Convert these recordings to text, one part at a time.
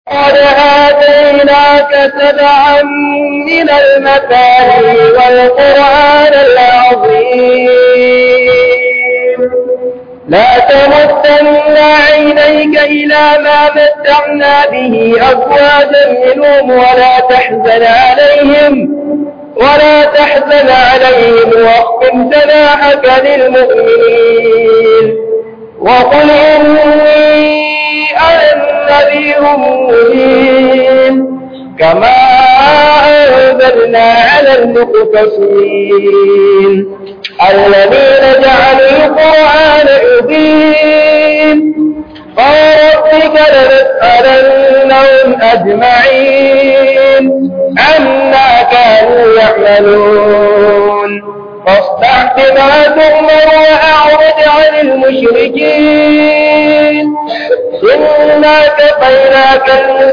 قد آتيناك سبعا من المثاني والقرآن العظيم لا تمدن عينيك إلى ما متعنا به أزواجا منهم ولا تحزن عليهم ولا تحزن عليهم واخفض جناحك للمؤمنين وقل إني أنا النذير المبين كما أنزلنا على المقتصين الذين جعلوا القرآن عظيم فربك لنسألنهم أجمعين عما كانوا يعملون فاصدع بما تؤمر وأعرض عن المشركين إنا كفيناك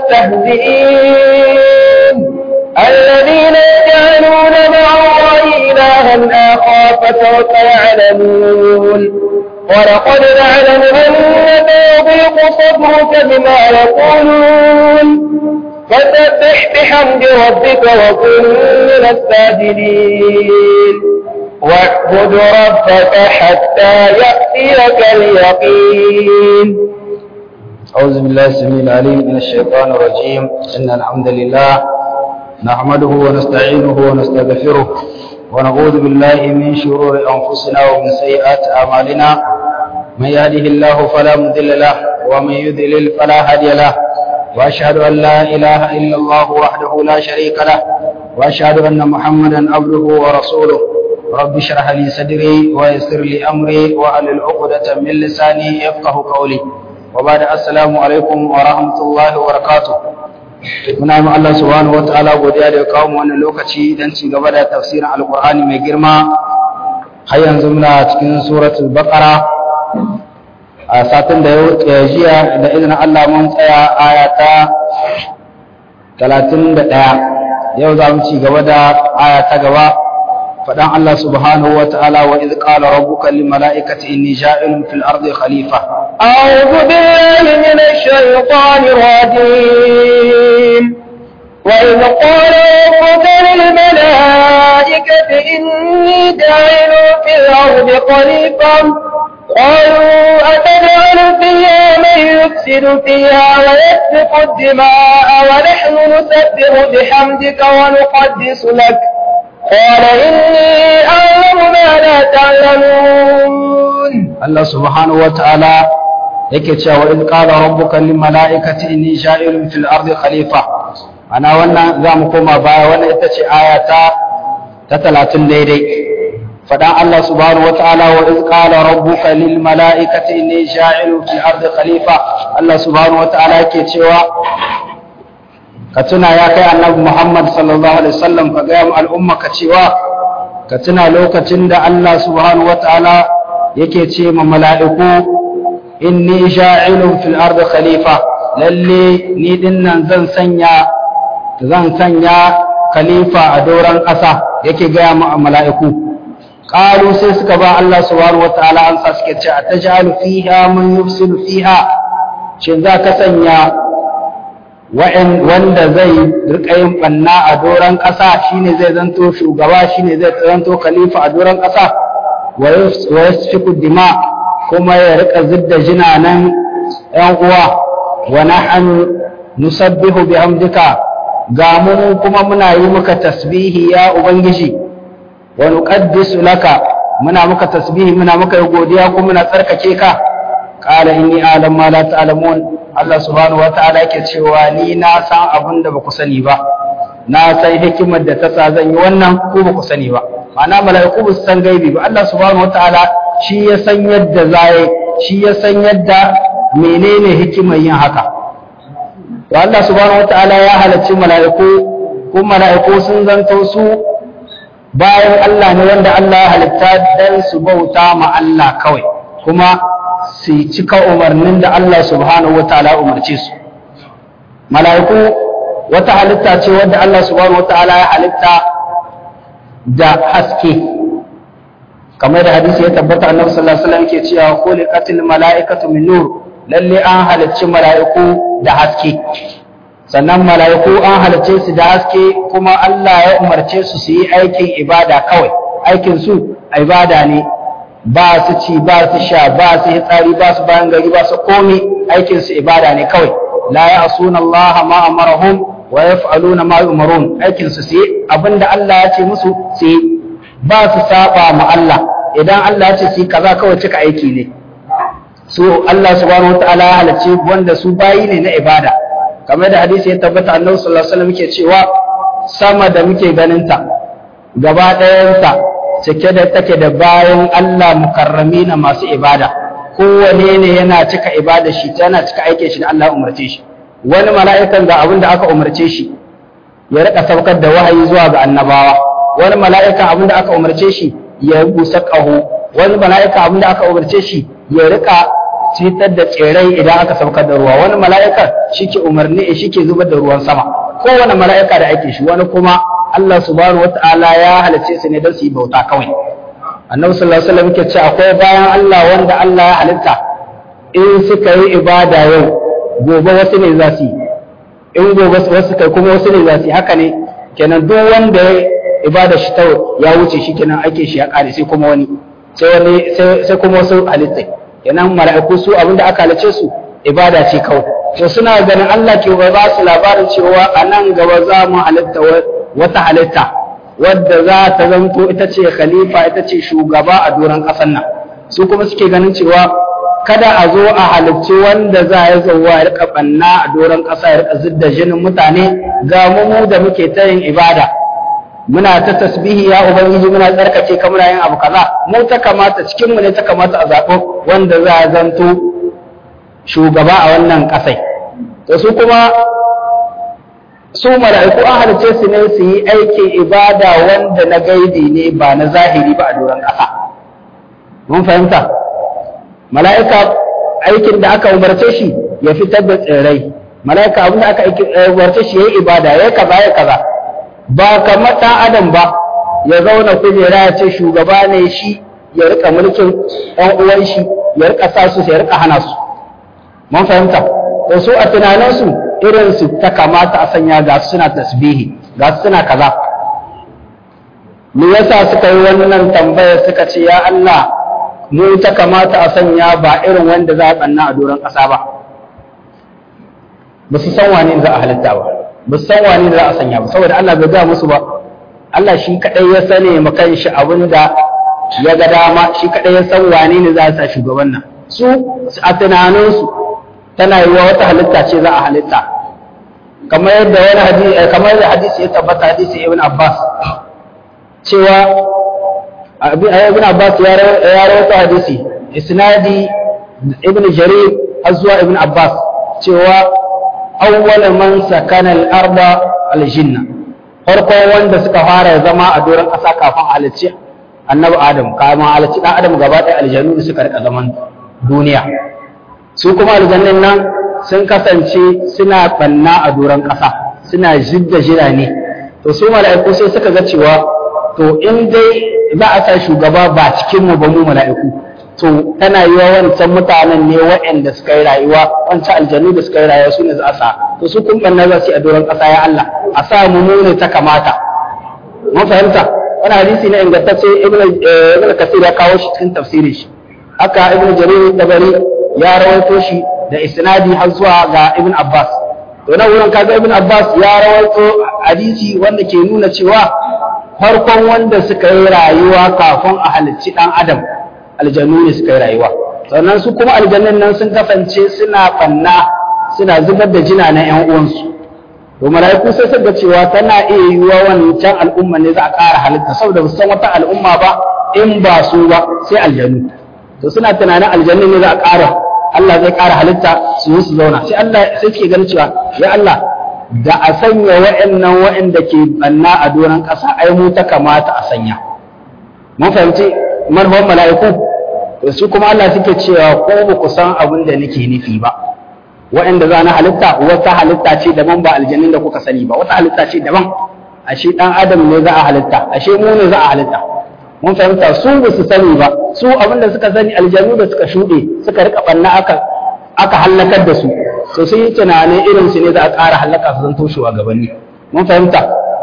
المستهزئين الذين يجعلون مع الله إلها آخر فسوف يعلمون ولقد نعلم أنك يضيق صدرك بما يقولون فسبح بحمد ربك وكن من الساجدين واعبد ربك حتى يأتيك اليقين أعوذ بالله السميع العليم من الشيطان الرجيم إن الحمد لله نحمده ونستعينه ونستغفره ونعوذ بالله من شرور أنفسنا ومن سيئات أعمالنا من يهده الله فلا مضل له ومن يضلل فلا هادي له وأشهد أن لا إله إلا الله وحده لا شريك له وأشهد أن محمدا عبده ورسوله رب اشرح لي صدري ويسر لي أمري وأحلل عقدة من لساني يفقه قولي وبعد السلام عليكم ورحمة الله وبركاته muna yi Allah subhanahu wa ta'ala godiya da ya kawo mu wannan lokaci don ci gaba da tafsirin alkur'ani mai girma har yanzu muna cikin suratul baqara a satin da ya jiya da izinin Allah mun tsaya aya ta 31 yau za mu ci gaba da aya ta gaba faɗan Allah subhanahu wa ta'ala wa idh qala rabbuka lil mala'ikati inni ja'ilun fil ardi khalifa أعوذ بالله من الشيطان الرجيم وإذ قال ربك للملائكة إني جاعل في الأرض خليفة قالوا أتجعل فيها من يفسد فيها ويسفك الدماء ونحن نسبح بحمدك ونقدس لك قال إني أعلم ما لا تعلمون Allah subhanahu wa ta'ala yake cewa in qala rabbuka lil mala'ikati inni ja'ilun fil ardi khalifa ana wannan zamu koma baya wannan ita ce aya ta ta 30 daidai fadan Allah subhanahu wa ta'ala wa in qala rabbuka lil mala'ikati inni ja'ilun fil ardi khalifa Allah subhanahu wa ta'ala yake cewa ka tuna ya kai annabi Muhammad sallallahu alaihi wasallam ka ga al'umma ka cewa ka tuna lokacin da Allah subhanahu wa ta'ala yake ce ma mala'iku inni sha'ilun fil ardi khalifa lalle ni dinnan zan sanya zan sanya khalifa a doran ƙasa yake gaya ma mala'iku qalu sai suka ba Allah subhanahu wataala an sa suke ce atajalu fiha man yufsidu fiha shin za ka sanya wa'in wanda zai rika yin banna a doran ƙasa shine zai zanto shugaba shine zai zanto khalifa a doran ƙasa wa yasfiku dima kuma ya rika zidda jinanan yan uwa wa nahnu nusabbihu bihamdika ga mu kuma muna yi maka tasbihi ya ubangiji wa nuqaddisu laka muna maka tasbihi muna maka godiya kuma muna tsarkake ka qala inni a'lamu ma la ta'lamun Allah subhanahu wata'ala yake cewa ni na san abin da baku sani ba na san hikimar da ta sa zan yi wannan ko baku sani ba ma'ana mala'iku ba su san gaibi ba Allah subhanahu wataala shi ya san yadda zai shi ya san yadda menene hikimar yin haka to Allah subhanahu wataala ya halarci mala'iku ko mala'iku sun zanto su bayan Allah ne wanda Allah ya halitta dan su bauta ma Allah kawai kuma su cika umarnin da Allah subhanahu wataala umarce su mala'iku wata halitta ce wadda Allah subhanahu wataala ya halitta da haske kamar da hadisi ya tabbata annabi sallallahu alaihi wasallam yake cewa khuliqatil mala'ikatu min nur lalle an halicci mala'iku da haske sannan mala'iku an halarce su da haske kuma Allah ya umarce su su yi aikin ibada kawai aikin su ibada ne ba su ci ba su sha ba su hitsari ba su bayan gari ba su komi aikin su ibada ne kawai la ya'suna Allah ma amarahum wa yaf'aluna ma yu'marun aikin su sai abinda Allah ya ce musu sai ba su saba ma Allah idan Allah ya ce su kaza kawai cika aiki ne su Allah subhanahu wataala ya halarci wanda su bayi ne na ibada kamar da hadisi ya tabbata annabi sallallahu alaihi wasallam yake cewa sama da muke ganin ta gaba ɗayansa cike da take da bayan Allah mukarrami na masu ibada kowane ne yana cika ibada shi yana cika aikin shi da Allah umarce shi wani mala'ikan ga abin da aka umarce shi ya rika saukar da wahayi zuwa ga annabawa wani mala'ika abin da aka umarce shi ya busa ƙaho wani mala'ika abin da aka umarce shi ya rika citar da tsirrai idan aka saukar da ruwa wani mala'ika shi ke umarni shi ke zubar da ruwan sama kowane mala'ika da ake shi wani kuma Allah subhanahu wata'ala ya halice su ne don su yi bauta kawai annabi sallallahu alaihi wasallam yake ce akwai bayan Allah wanda Allah ya halitta in suka yi ibada yau gobe wasu ne za su yi in gobe wasu kai kuma wasu ne za su yi haka ne kenan duk wanda ya ibada shi ta ya wuce shi kenan ake shi ya kare sai kuma wani sai wani sai kuma wasu halitta kenan mala'iku su abinda aka halice su ibada ce kawai to suna ganin Allah ke ba su labarin cewa a nan gaba za mu halitta wata halitta wadda za ta zanto ita ce khalifa ita ce shugaba a doron ƙasar nan su kuma suke ganin cewa kada a zo a halicci wanda za ya zauwa ya rika banna a doron ƙasa ya rika zidda jinin mutane ga mu da muke ta yin ibada muna ta tasbihi ya ubangiji muna tsarkake ka muna yin abu kaza mu ta kamata cikin mu ne ta kamata a zaɓo wanda za a zanto shugaba a wannan ƙasai to su kuma su mala'iku an halice su ne su yi aikin ibada wanda na gaidi ne ba na zahiri ba a doron ƙasa mun fahimta mala'ika aikin da aka umarce shi ya fitar da tsirrai mala'ika abin da aka umarce shi ya yi ibada ya kaza ya kaza ba kamar ɗan adam ba ya zauna kujera ya ce shugaba ne shi ya rika mulkin ɗan uwan shi ya rika sa su ya rika hana su mun fahimta da su a tunaninsu irin su ta kamata a sanya ga su suna tasbihi ga su suna kaza me yasa suka yi wannan tambaya suka ce ya Allah mu ta kamata a sanya ba irin wanda za a tsanna a doron ƙasa ba ba su san wane za a halitta ba ba su san wane za a sanya ba saboda Allah bai ga musu ba Allah shi kadai ya sane ma kanshi abin da ya ga dama shi kadai ya san wane ne za a sa shugaban nan su a tunaninsu tana yiwa wata halitta ce za a halitta kamar yadda wani hadisi kamar yadda hadisi ya tabbata hadisi ibn Abbas cewa ibn Abbas ya rawaito hadisi isnadi ibn Jarir har zuwa ibn Abbas cewa awwal man sakana al-arda al-jinna farkon wanda suka fara zama a doron ƙasa kafin halicci annabi Adam kafin halicci dan Adam gaba ɗaya aljannu suka rika zaman duniya su kuma aljannin nan sun kasance suna banna a doron ƙasa suna jidda jira ne to su mala'iku sai suka ga cewa to in dai za a sa shugaba ba cikin mu ba mu mala'iku to tana yi wa wancan mutanen ne waɗanda suka yi rayuwa wancan aljannu da suka yi rayuwa su ne za a sa to su kun banna za su yi a doron ƙasa ya Allah a sa mu mu ne ta kamata mun fahimta wani hadisi ne ingantacce ibn kasir ya kawo shi cikin tafsirin shi haka ibn jarir tabari ya rawaito shi da isnadi har zuwa ga ibn abbas to nan wurin kaga ibn abbas ya rawaito hadisi wanda ke nuna cewa farkon wanda suka yi rayuwa kafin a halicci dan adam aljannu ne suka yi rayuwa sannan su kuma aljannun nan sun kasance suna banna suna zubar da jina na yan uwansu to malaiku sai suka cewa tana iya yiwuwa wancan al'umma ne za a ƙara halitta saboda ba san wata al'umma ba in ba su ba sai aljannu to suna tunanin aljannu ne za a ƙara Allah zai ƙara halitta su yi su zauna sai Allah sai suke ganin cewa ya Allah da a sanya wa'annan wa'anda ke banna a doron ƙasa ai mu ta kamata a sanya mun fahimci manufan mala'iku to su kuma Allah suke cewa ko ba ku san abin da nake nufi ba wa'anda za na halitta wata halitta ce daban ba aljannin da kuka sani ba wata halitta ce daban ashe dan adam ne za a halitta ashe mu ne za a halitta mun fahimta su ba su sani ba su abin da suka sani aljanu da suka shuɗe suka rika banna aka aka hallakar da su to sun yi tunanin irin su ne za a ƙara hallaka su zanto shugabanni mun fahimta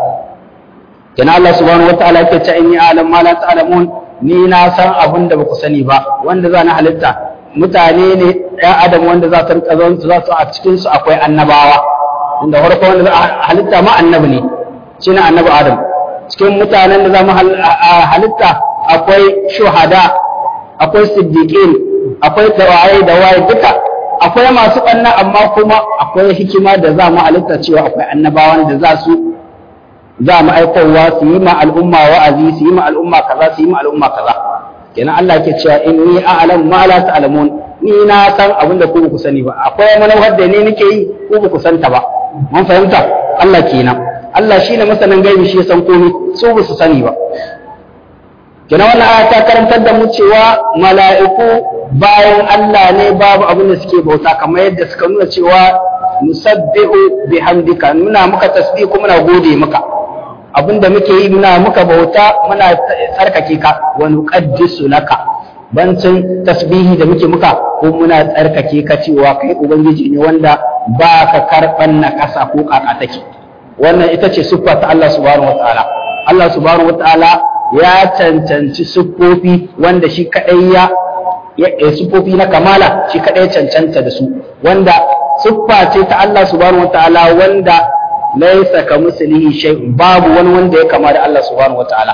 kana Allah subhanahu wataala yake ce in yi alam ma la ta'lamun ni na san abin da baku sani ba wanda za na halitta mutane ne ɗan adam wanda za su rika zan za su a cikin su akwai annabawa inda farko wanda za a halitta ma annabi ne shine annabi adam cikin mutanen da za mu halitta akwai shuhada akwai siddiqin akwai dawaye da waye duka akwai masu ɓanna amma kuma akwai hikima da za mu halitta cewa akwai annabawan da za su za mu aikowa su yi ma al'umma wa'azi su yi ma al'umma kaza su yi ma al'umma kaza kenan Allah ke cewa inni a'lam ma la ta'lamun ni na san abin da ku ba ku sani ba akwai manufar da ne nake yi ku ba ku santa ba mun fahimta Allah kenan Allah shine masanin gaibi shi ya san komai su ba su sani ba kenan wannan aya ta karantar da mu cewa mala'iku bayan Allah ne babu abin da suke bauta kamar yadda suka nuna cewa nusabbihu bihamdika muna muka tasbihu muna gode maka abin da muke yi muna muka bauta muna tsarkake ka wa nuqaddisu laka bancin tasbihi da muke muka ko muna tsarkake ka cewa kai ubangiji ne wanda ba ka karban na kasa ko kaka take wannan ita ce siffa ta Allah subhanahu wataala Allah subhanahu wataala ya cancanci siffofi wanda shi kadai ya ya siffofi na kamala shi kadai cancanta da su wanda siffa ce ta Allah subhanahu wataala wanda laisa ka mislihi shay'un babu wani wanda ya kama da Allah subhanahu wataala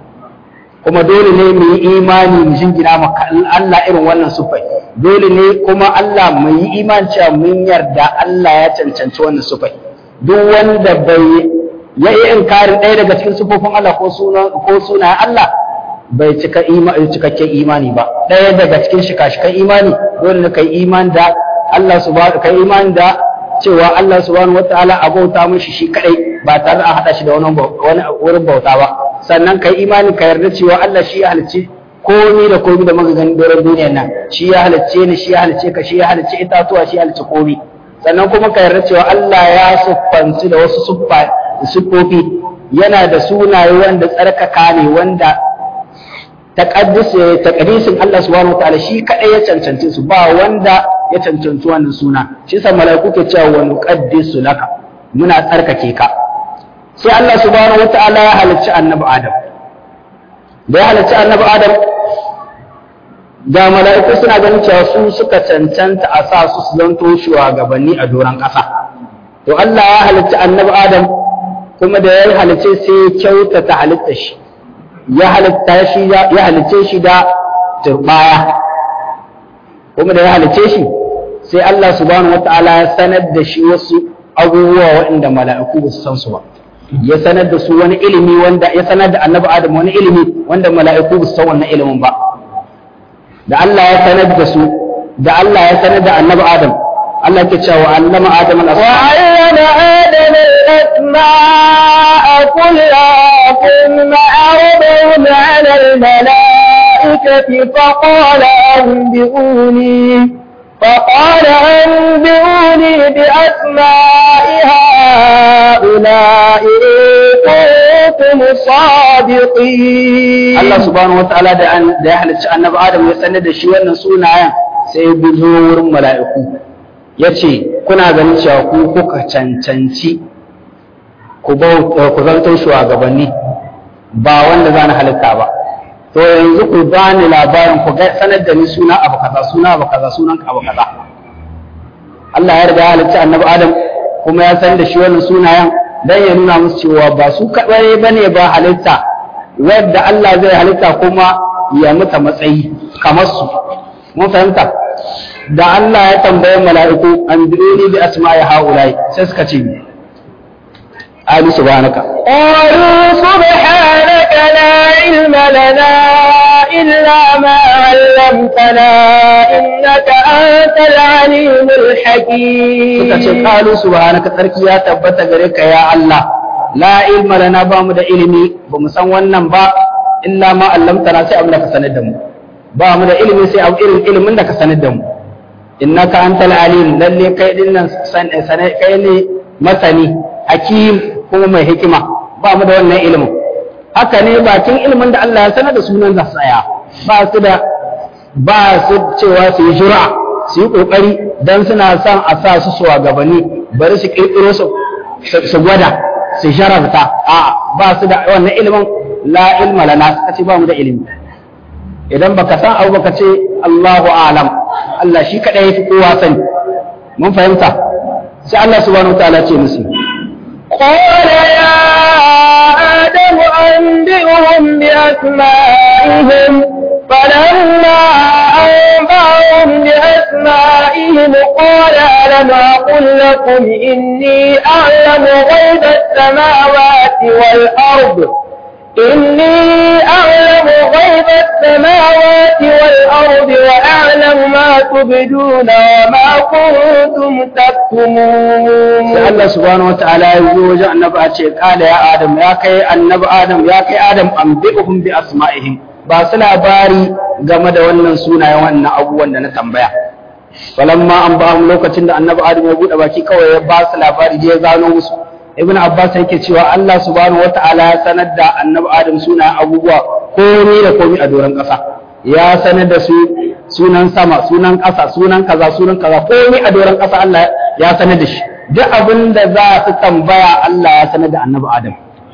kuma dole ne mu yi imani mu jingina maka Allah irin wannan sufai dole ne kuma Allah mu yi imani cewa mun yarda Allah ya cancanci wannan sufai duk wanda bai ya yi inkarin ɗaya daga cikin sufofin Allah ko sunan ko sunayen Allah bai cika imani cikakken imani ba ɗaya daga cikin shika-shikan imani dole ne kai imani da Allah subhanahu kai imani da cewa Allah subhanahu wataala a bauta mishi shi kadai ba tare da a hada shi da wani wani wurin bauta ba sannan kai imani ka yarda cewa Allah shi ya halicci komai da komai da muka gani doron duniyar nan shi ya halicce ni shi ya halicce ka shi ya halicce itatuwa shi ya halicce komai sannan kuma ka yarda cewa Allah ya siffanci da wasu siffofi yana da sunaye wanda tsarkaka ne wanda taqaddisin Allah subhanahu wataala shi kadai ya cancanci su ba wanda ya cancanci wannan suna shi yasa malaiku ke cewa wa nuqaddisu laka muna tsarkake ka sai Allah subhanahu wataala ya halicci annabi Adam da ya halicci annabi Adam da mala'iku suna ganin cewa su suka cancanta a sa su su zanto shugabanni a doron ƙasa to Allah ya halicci annabi Adam kuma da ya halicce sai ya kyautata halitta shi ya halitta shi ya halicce shi da turbaya kuma da ya halicce shi sai Allah subhanahu wataala ya sanar da shi wasu abubuwa waɗanda mala'iku ba su san su ba ya sanar da su wani ilimi wanda ya sanar da annabi Adam wani ilimi wanda mala'iku ba su san wannan ilimin ba da Allah ya sanar da su da Allah ya sanar da annabi Adam Allah ke cewa allama Adam al-asma Adam al-asma kullaha thumma awdahum 'ala al-mala'ikati faqala anbi'uni فقال أنبئوني بأسماء هؤلاء إن كنتم صادقين الله سبحانه وتعالى da an da ya halicci annabi Adam ya sanar da shi wannan sunayen sai ya bizo wurin mala'iku yace kuna ganin cewa ku kuka cancanci ku ku zanto shugabanni ba wanda zan halitta ba to yanzu ku bani labarin ku ga sanar da ni suna abu kaza suna abu kaza sunan abu kaza Allah ya riga ya halitta annabi Adam kuma ya san da shi wannan sunayen dan ya nuna musu cewa ba su kadai bane ba halitta wadda Allah zai halitta kuma ya muta matsayi kamar su mun fahimta da Allah ya tambaye mala'iku an bi'uni bi asma'i haulai sai suka ce Ali subhanaka قالوا سبحانك لا علم لنا إلا ما علمتنا إنك أنت العليم الحكيم suka ce qalu subhanaka tsarki ya tabbata gare ka ya Allah la ilma lana ba mu da ilimi ba mu san wannan ba illa ma allamtana sai abin da ka sanar da mu ba mu da ilimi sai abu irin ilimin da ka sanar da mu innaka antal alim lalle kai din nan kai ne masani hakim kuma mai hikima ba mu da wannan ilimin haka ne bakin ilimin da Allah ya sanar da sunan za su tsaya ba su da ba su cewa su yi jura su yi kokari dan suna son a sa su shugabanni bari su kirkiro su su gwada su sharafta a ba su da wannan ilimin la ilma lana suka ce ba mu da ilimi idan baka san abu baka ce Allahu a'lam Allah shi kadai yafi kowa sani mun fahimta sai Allah subhanahu wataala ce musu قال يا آدم أنبئهم بأسمائهم فلما أنبأهم بأسمائهم قال ألم أقل لكم إني أعلم غيب السماوات والأرض إني أعلم غيب السماوات والأرض وأعلم ما تبدون وما كنتم تكتمون sai Allah subhanahu wataala ya zo wajen annabi a ce kala ya adam ya kai annabi adam ya kai adam anbi'uhum bi asma'ihim ba su labari game da wannan sunayen wannan abubuwan da na tambaya falamma an ba mu lokacin da annabi adam ya bude baki kawai ya ba su labari da ya gano musu ibn abbas yake cewa Allah subhanahu wataala ya sanar da annabi adam sunayen abubuwa komai da komai a doron ƙasa ya sanar da su sunan sama sunan ƙasa sunan kaza sunan kaza komai a doron ƙasa Allah ya sanar da shi duk abin da za su tambaya Allah ya sanar da annabi adam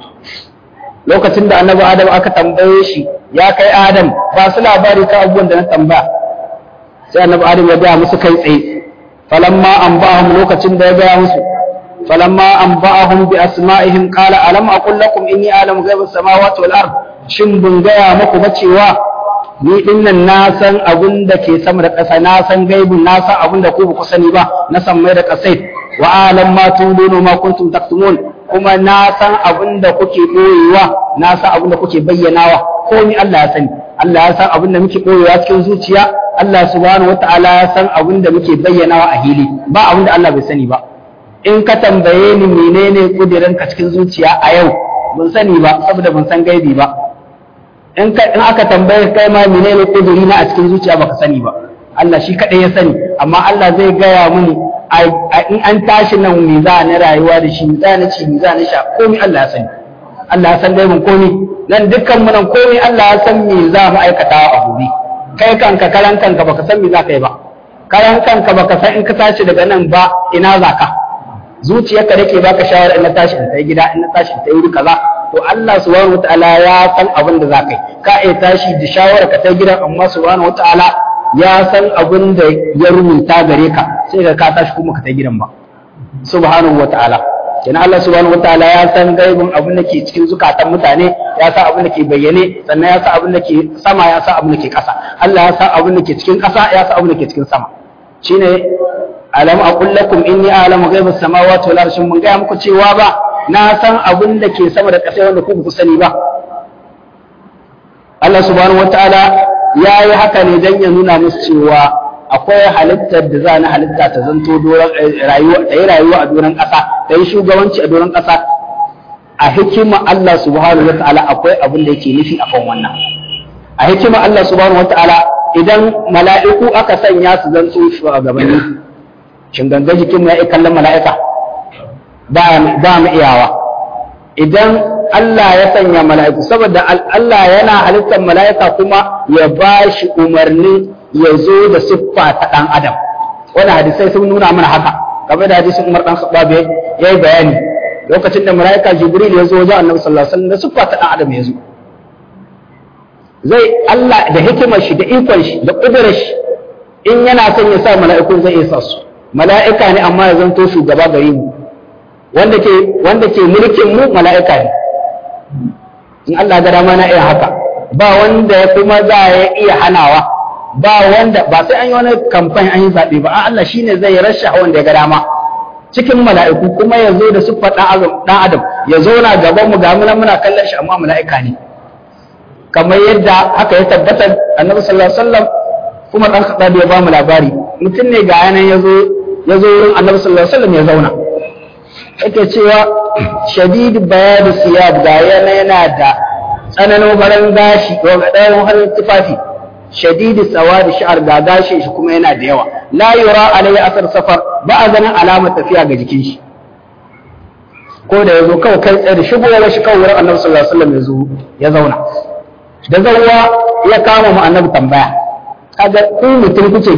lokacin da annabi adam aka tambaye shi ya kai adam ba su labari ka abubuwan da na tambaya sai annabi adam ya gaya musu kai tsaye falamma an ba'ahum lokacin da ya gaya musu falamma an ba'ahum bi asma'ihim qala alam aqul lakum inni a'lamu ghaiba samawati wal ard shin bun gaya muku ba cewa ni dinnan na san abun da ke sama da ƙasa na san gaibun na san abun da ku ba ku sani ba na san mai da ƙasai wa alam ma tulunu ma kuntum taktumun kuma na san abin da kuke ɓoyewa na san abin da kuke bayyanawa komai Allah ya sani Allah ya san abin da muke ɓoyewa cikin zuciya Allah subhanahu wataala ya san abin da muke bayyanawa a hili ba abin da Allah bai sani ba in ka tambaye ni menene kudirin ka cikin zuciya a yau ban sani ba saboda ban san gaibi ba in ka in aka tambaye kai ma menene kudiri na a cikin zuciya baka sani ba Allah shi kadai ya sani amma Allah zai gaya mini in an tashi nan me za na rayuwa da shi me za na ci me za na sha komai Allah ya sani Allah ya san dai mun komai nan dukkan mu nan komai Allah ya san me za mu aikata a gobe kai kanka karan kanka baka san me za ka yi ba karan kanka baka san in ka tashi daga nan ba ina za ka zuciyarka da ke baka shawara in na tashi in tai gida in na tashi in tai wuri kaza to Allah subhanahu wataala ya san abin da za ka yi ka iya tashi da shawara ka tai gida amma subhanahu wataala ya san abin da ya rubuta gare ka sai ka ka tashi kuma ka ta gidan ba subhanahu wataala kenan Allah subhanahu wataala ya san gaibin abin da ke cikin zukatan mutane ya san abin da ke bayyane sannan ya san abin da ke sama ya san abin da ke ƙasa Allah ya san abin da ke cikin ƙasa ya san abin da ke cikin sama shine alam aqul lakum inni a'lamu ghaiba samawati wal ardi mun ga muku cewa ba na san abin da ke sama da ƙasa wanda ku ku sani ba Allah subhanahu wataala ya yi haka ne don ya nuna musu cewa akwai halittar da za na halitta ta zanto rayuwa ta yi rayuwa a doron ƙasa ta yi shugabanci a doron ƙasa a hikima Allah subhanahu wataala akwai abin da yake nufi akan wannan a hikima Allah subhanahu wataala idan mala'iku aka sanya su zanto shugabanni shin ganga jikin mu ya kallon mala'ika ba mu iyawa idan Allah ya sanya mala'iku saboda Allah yana halittar mala'ika kuma ya ba shi umarni ya zo da siffa ta ɗan adam wani hadisai sun nuna mana haka game da hadisin Umar ɗan Khattab ya yi bayani lokacin da mala'ika Jibril ya zo wajen Annabi sallallahu alaihi wasallam da siffa ta ɗan adam ya zo zai Allah da hikimar shi da ikon shi da kudurar shi in yana son ya sa mala'iku zai iya sa su mala'ika ne amma ya zanto shugaba gare mu wanda ke wanda ke mulkin mu mala'ika ne in Allah ga dama na iya haka ba wanda ya kuma za ya iya hanawa ba wanda ba sai an yi wani kamfani an yi zaɓe ba Allah shine zai rasha wanda ya ga dama cikin mala'iku kuma ya zo da siffar ɗan adam ya zo na gaban mu ga muna muna kallon shi amma mala'ika ne kamar yadda haka ya tabbatar annabi sallallahu alaihi wasallam kuma dan khattab ya ba mu labari mutum ne ga yanan ya zo ya zo wurin annabi sallallahu alaihi wasallam ya zauna yake cewa shadid bayadu siyab ga yana yana da tsananin farin gashi ko ga ɗayan farin tufafi shadid sawadi sha'ar ga gashi shi kuma yana da yawa la yura alayhi asar safar ba a ganin alamar tafiya ga jikin shi ko da yazo kawai kai tsaye da shigowar shi kawai wurin annabi sallallahu alaihi wasallam ya zo ya zauna da zawwa ya kama mu annabi tambaya kaga ku mutum kuke gani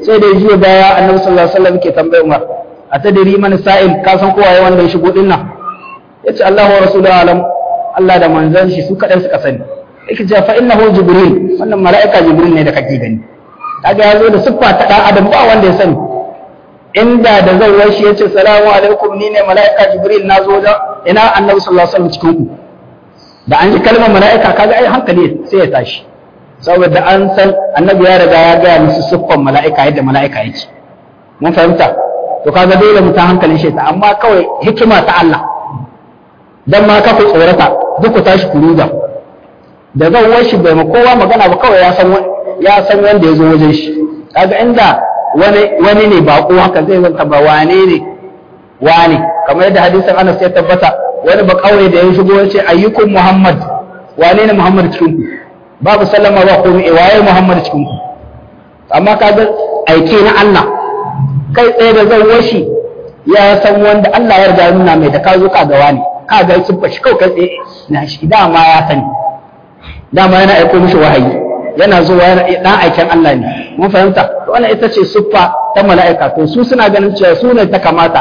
sai da jiya baya annabi sallallahu alaihi wasallam ke tambaye Umar a tadiri man sa'il ka san kowa ya wanda ya shigo din nan yace Allahu wa rasuluhu alam Allah da manzon shi su kadai suka sani yake cewa fa innahu jibril wannan mala'ika jibril ne da kake gani kaga ya zo da siffa ta dan adam ba wanda ya sani inda da zai wai shi yace salamu alaikum ni ne mala'ika jibril na zo da ina annabi sallallahu alaihi wasallam cikin ku da an ji kalmar mala'ika kaga ai hankali sai ya tashi saboda an san annabi ya riga ya gaya musu siffan mala'ika yadda mala'ika yake mun fahimta to kaga dole mu ta hankalin shi amma kawai hikima ta Allah dan ma ka ku tsorata duk ku tashi ku ruga da zan washi bai ma kowa magana ba kawai ya san ya san wanda ya zo wajen shi kaga inda wani wani ne bako haka zai zanta ba wane ne wane kamar yadda hadisin Anas ya tabbata wani ba kawai da ya shigo ya ce ayyukum Muhammad wane ne Muhammad cikin ku babu sallama ba komai waye Muhammad cikin ku amma kaga aike na Allah kai tsaye da zan washi ya san wanda Allah ya riga nuna mai da ka zo ka ga wani ka ga sun fashi kawai kai tsaye na shi dama ya sani dama yana aiko mishi wahayi yana zuwa yana dan aiken Allah ne mun fahimta to wannan ita ce siffa ta mala'ika to su suna ganin cewa su ne ta kamata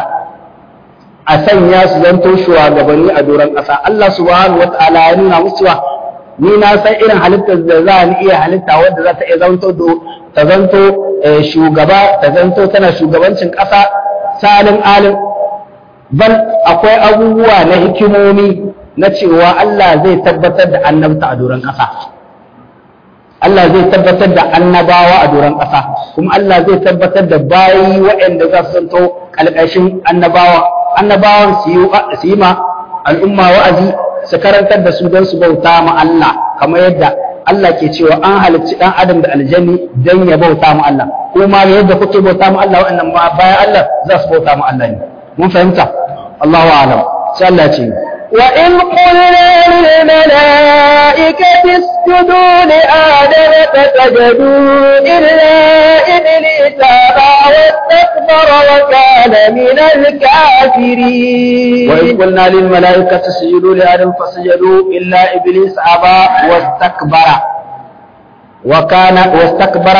a sanya su zanto shugabanni a doron ƙasa Allah subhanahu wata'ala ya nuna musu cewa ni na san irin halittar da za ni iya halitta wadda za ta iya zanto ta zanto shugaba ta zanto tana shugabancin ƙasa salin alim bal akwai abubuwa na hikimomi na cewa Allah zai tabbatar da annabta a doron ƙasa Allah zai tabbatar da annabawa a doron ƙasa kuma Allah zai tabbatar da bayi waɗanda za su zanto ƙalƙashin annabawa annabawan su yi ma al'umma wa'azi su karantar da su don su bauta ma Allah kamar yadda Allah ke cewa an halicci ɗan adam da aljanni don ya bauta ma Allah kuma yadda kuke bauta ma Allah waɗannan ma bayan Allah za su bauta ma Allah ne mun fahimta Allahu a'lam sai Allah ce وإذ قلنا للملائكة اسجدوا لآدم فسجدوا إلا إبليس أبى واستكبر وكان من الكافرين وإذ قلنا للملائكة اسجدوا لآدم فسجدوا إلا إبليس أبى واستكبر وكان واستكبر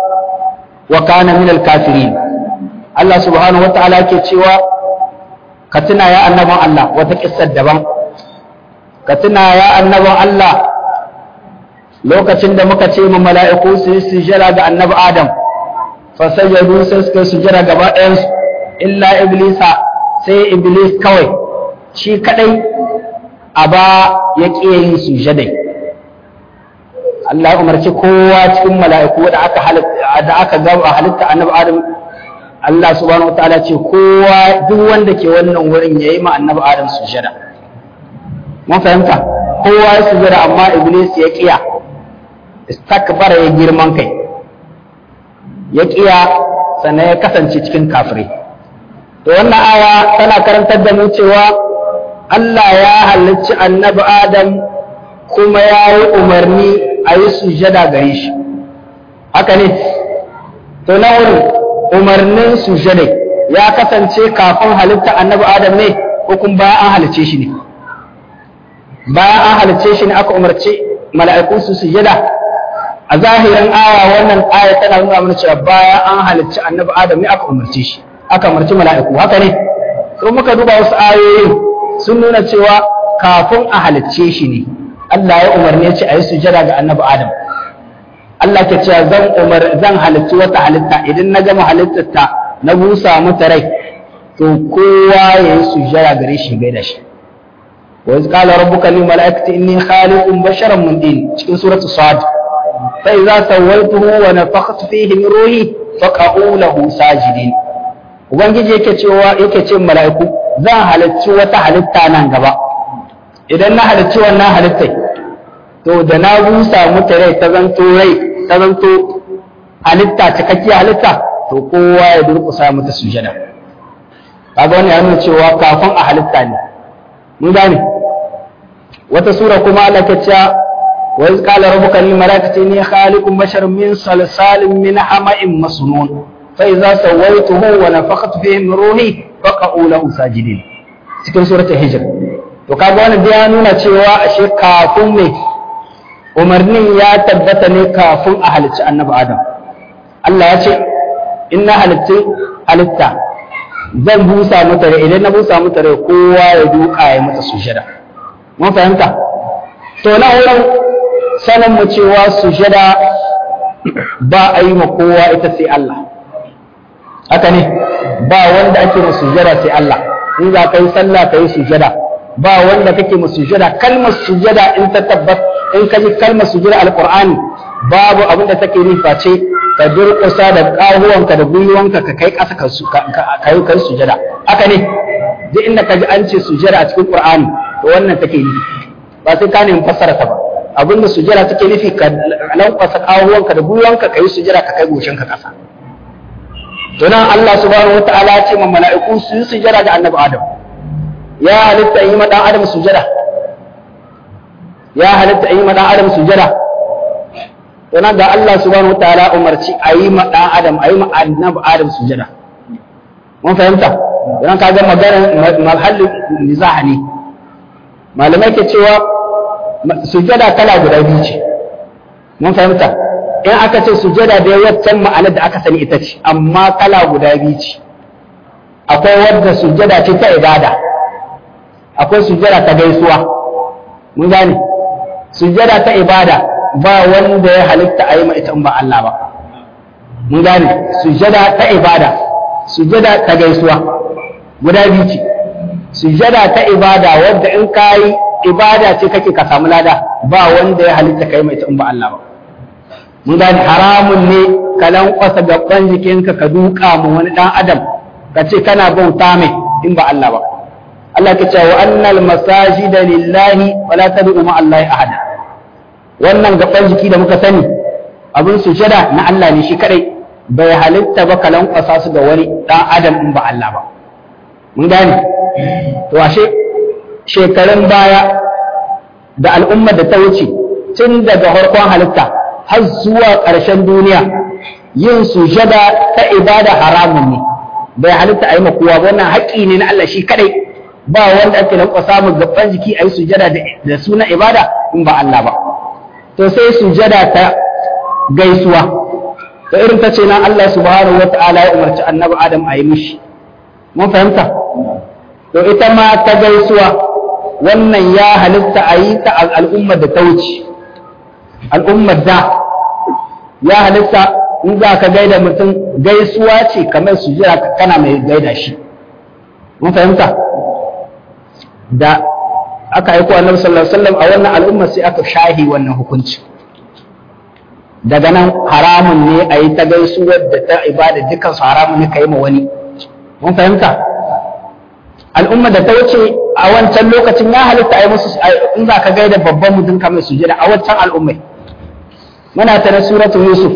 وكان من الكافرين الله سبحانه وتعالى كتشوا ka tuna ya annabin Allah wata kissar daban ka tuna ya annabin Allah lokacin da muka ce mu mala'iku su yi sujjara ga annabi Adam fa sajadu sai suka sujjara gaba ɗayan su illa iblisa sai iblis kawai shi kadai a ba ya ƙi yin sujjadai Allah ya umarci kowa cikin mala'iku da aka halitta da aka gaba halitta annabi Adam Allah subhanahu wataala ce kowa duk wanda ke wannan wurin yayi ma annabi Adam sujada mun fahimta kowa ya sujada amma iblis ya kiya istakbara ya girman kai ya kiya sannan ya kasance cikin kafirai to wannan aya tana karantar da mu cewa Allah ya halicci annabi Adam kuma ya yi umarni a yi sujada gare shi haka ne to na wurin umarnin sujadai ya kasance kafin halitta annabi adam ne ko kuma bayan an halice shi ne bayan an halice shi ne aka umarci mala'iku su sujada a zahirin aya wannan aya tana nuna mana cewa bayan an halicci annabi adam ne aka umarce shi aka umarci mala'iku haka ne to muka duba wasu ayoyin sun nuna cewa kafin a halicce shi ne Allah ya umarni ya ce a yi sujada ga annabi adam Allah ke cewa zan umar zan halitta wata halitta idan na gama halittar ta na busa mata rai to kowa ya yi sujjara gare shi gaida shi wa iz qala rabbuka lil malaikati inni khaliqun basharan min din cikin suratu sad fa idza sawaituhu wa nafakhtu fihi min ruhi faqa'u lahu sajidin ubangiji yake cewa yake ce mala'iku zan halicci wata halitta nan gaba idan na halicci wannan halittai to da na busa mata rai ta zanto rai ta zanto halitta cikakkiyar halitta to kowa ya durƙusa mata sujada kaga wannan ya nuna cewa kafin a halitta ne mun gane wata sura kuma Allah ta ce wa iz qala rabbuka lil malaikati inni khaliqun basharan min salsalin min hama'in masnun fa idza sawaituhu wa nafakhtu fihi min ruhi faqa'u lahu sajidin cikin suratul hijr to kaga wannan ya nuna cewa ashe kafin ne umarnin ya tabbata ne kafin a halicci annabi Adam. Allah ya ce, in na halitta halitta zan busa mata rai idan na busa mata rai kowa ya duka ya mata sujada mun fahimta to na wurin sanin mu cewa sujada ba a yi ma kowa ita sai Allah haka ne ba wanda ake ma sujada sai Allah in za ka yi sallah ka yi sujada ba wanda kake ma sujada kalmar sujada in ta tabbat in ka ji kalmar sujada alqur'ani babu abin da take nufa ce ka durƙusa da ƙahuwanka da gwiwanka ka kai ƙasa ka yi kai sujada haka ne duk inda ka ji an ce sujada a cikin qur'ani to wannan take nufi ba sai ka nemi fassara ta ba abin da sujada take nufi ka lankwasa ƙahuwanka da gwiwanka ka yi sujada ka kai goshinka ƙasa to nan Allah subhanahu wataala ya ce ma mala'iku su yi sujada ga annabi Adam ya halitta yi ma dan Adam sujada ya halitta yi ma dan Adam sujada to nan da Allah subhanahu wataala umarci a yi ma dan Adam a yi ma annabi Adam sujada mun fahimta dan kaga magana malhallin nizaha ne malamai ke cewa sujada kala guda biyu ce mun fahimta in aka ce sujada da waccan ma'anar da aka sani ita ce amma kala guda biyu ce akwai wadda sujada ce ta ibada akwai sujada ta gaisuwa mun gane sujada ta ibada ba wanda ya halitta a yi ma ita in ba Allah ba mun gane sujada ta ibada sujada ta gaisuwa guda biyu ce sujada ta ibada wadda in ka yi ibada ce kake ka samu lada ba wanda ya halitta ka yi ma ita in ba Allah ba mun gane haramun ne ka lankwasa gaban jikinka ka duka mu wani dan adam ka ce kana bauta mai in ba Allah ba Allah ka ce wa annal masajida lillahi wala tad'u ma Allah ahada wannan gaban jiki da muka sani abin sujada na Allah ne shi kadai bai halitta ba ka lankwasa su ga wani dan adam in ba Allah ba mun gane to ashe shekarun baya da al'ummar da ta wuce tun daga farkon halitta har zuwa ƙarshen duniya yin sujada ta ibada haramun ne bai halitta a yi kowa ba wannan haƙƙi ne na Allah shi kadai ba wanda ake lanƙwa samun gaban jiki a yi sujada da suna ibada in ba Allah ba to sai sujada ta gaisuwa to irin ta ce nan Allah subhanahu wa ta'ala ya umarci annabi Adam a yi mishi mun fahimta to ita ma ta gaisuwa wannan ya halitta a yi ta al'ummar da ta wuce al'ummar da ya halitta in za ka gaida mutum gaisuwa ce kamar su jira kana mai gaida shi mun fahimta da aka aiko annabi sallallahu alaihi wasallam a wannan al'umma sai aka shahi wannan hukunci daga nan haramun ne a yi ta gaisuwar da ta ibada dukkan su haramun ne ka yi ma wani mun fahimta al'umma da ta wuce a wancan lokacin ya halitta a yi musu in za ka gaida babban mutum kamar su jira a wancan al'ummai muna tare suratu Yusuf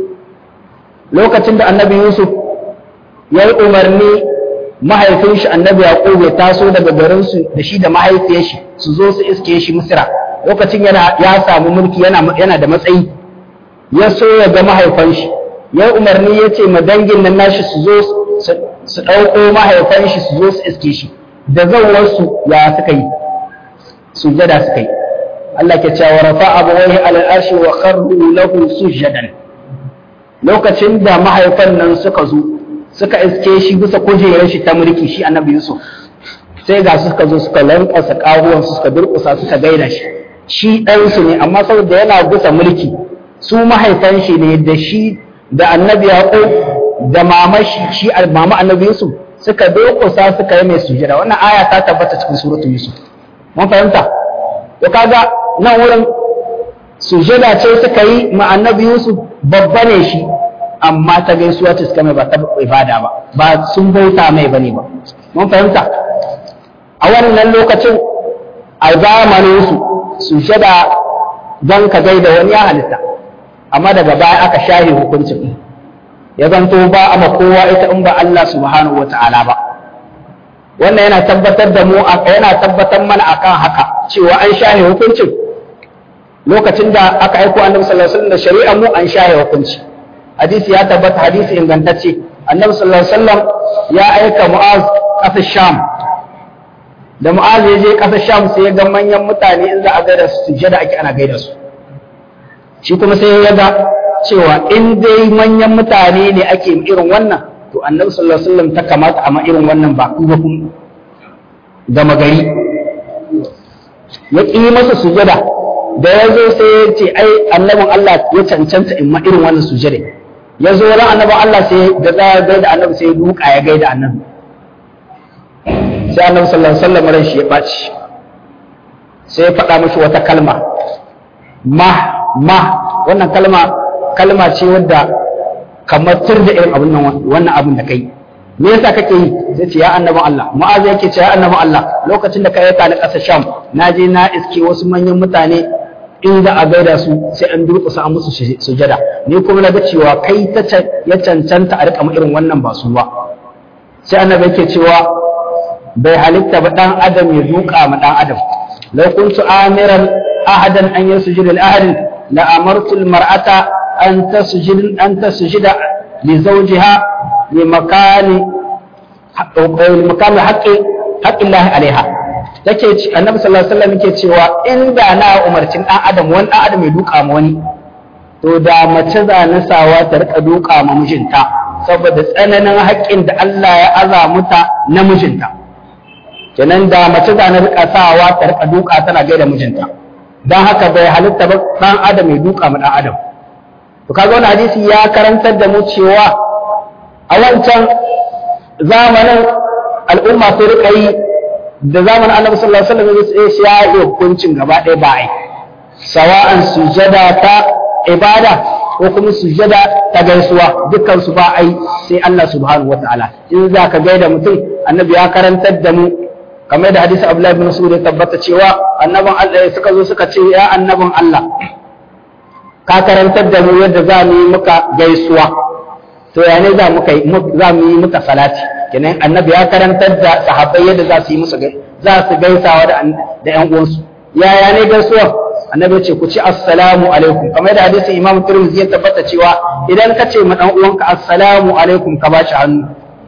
lokacin da annabi Yusuf ya yi umarni mahaifin shi annabi Yaqub ya taso daga garin su da shi da mahaifiyar shi su zo su iske shi Misra lokacin yana ya samu mulki yana yana da matsayi ya so ya ga mahaifan shi ya umarni ya ce ma dangin nan nashi su zo su ɗauko mahaifan shi su zo su iske shi da zawarsu ya suka yi sujada suka yi Allah ke cewa rafa abawaihi alal arshi wa kharru lahu sujadan lokacin da mahaifan nan suka zo suka iske shi bisa kujerar shi ta mulki shi annabi Yusuf sai ga su suka zo suka lankwasa kahuwan su suka durƙusa suka gaida shi shi ɗansu ne amma saboda yana gusa mulki su mahaifan shi ne da shi da annabi Yaqub da mama shi shi mama annabi Yusuf suka durƙusa suka yi mai sujada wannan aya ta tabbata cikin suratul Yusuf mun fahimta to kaga nan wurin sujada ce suka yi ma annabi Yusuf babba ne shi amma ta gaisuwa ce suka mai ba ta ibada ba ba sun bauta mai bane ba mun fahimta a wannan lokacin a zamanin su sujada don ka gaida wani ya halitta amma daga baya aka shahe hukuncin ya zanto ba a kowa ita in ba Allah subhanahu wa ta'ala ba wannan yana tabbatar da mu yana tabbatar mana akan haka cewa an shahe hukuncin lokacin da aka aiko annabi sallallahu alaihi wasallam da shari'ar mu an shahe hukunci hadisi ya tabbata hadisi ingantacce annabi sallallahu alaihi wasallam ya aika mu'az kasar sham da mu'az ya je kasar sham sai ya ga manyan mutane in za a gaida su sujjada ake ana gaida su shi kuma sai ya ga cewa in dai manyan mutane ne ake irin wannan to annabi sallallahu alaihi wasallam ta kamata a ma irin wannan ba ku ba kun gama gari ya ƙi masa sujada da ya zo sai ya ce ai annabin Allah ya cancanta in ma irin wannan sujada ya zo ran annabin Allah sai da tsaya gaida annabi sai ya duka ya gaida annabi sai annabi sallallahu alaihi wasallam ran shi ya ɓaci sai ya faɗa mishi wata kalma ma ma wannan kalma kalma ce wadda kamar tur da irin abin nan wannan abin da kai me yasa kake yi sai ce ya annabin Allah mu'azu yake ce ya annabin Allah lokacin da ka aika ni ƙasar Sham na je na iske wasu manyan mutane in za a gaida su sai an durƙusa an musu sujada ni kuma na ga cewa kai ta ya cancanta a riƙa irin wannan ba su ba sai annabi yake cewa bai halitta ba dan adam ya duka ma dan adam law kuntu amiran ahadan an yasjuda li ahadin la amartu al mar'ata an tasjud an tasjuda li zawjiha li makani li makani haqqi haqqi Allah alaiha take annabi sallallahu alaihi wasallam yake cewa inda na umarcin dan adam wani dan adam ya duka ma wani to da mace za na sawa ta rika duka ma mijinta saboda tsananin haƙƙin da Allah ya aza muta na mijinta kenan da mace za na rika sawa ta rika duka tana gaida mijinta dan haka bai halitta ba dan adam ya duka ma dan adam to kaga wannan hadisi ya karantar da mu cewa a wancan zamanin al'umma su rika yi da zamanin annabi sallallahu alaihi wasallam ya yi hukuncin gaba ɗaya ba ai sawa'an sujada ta ibada ko kuma sujada ta gaisuwa dukkan su ba ai sai Allah subhanahu wataala in za ka gaida mutum annabi ya karantar da mu kamar da hadisi Abdullahi bin Mas'ud ya tabbata cewa annabin Allah suka zo suka ce ya annabin Allah ka karantar da mu yadda za mu yi muka gaisuwa to ya ne za mu za mu yi muka salati kenan annabi ya karantar da sahabbai yadda za su yi musu za su gaisawa da da ƴan uwansu yaya ne gaisuwa annabi ce ku ci assalamu alaikum kamar yadda hadisi imam tirmidhi ya tabbata cewa idan ka ce ma dan uwanka assalamu alaikum ka bashi hannu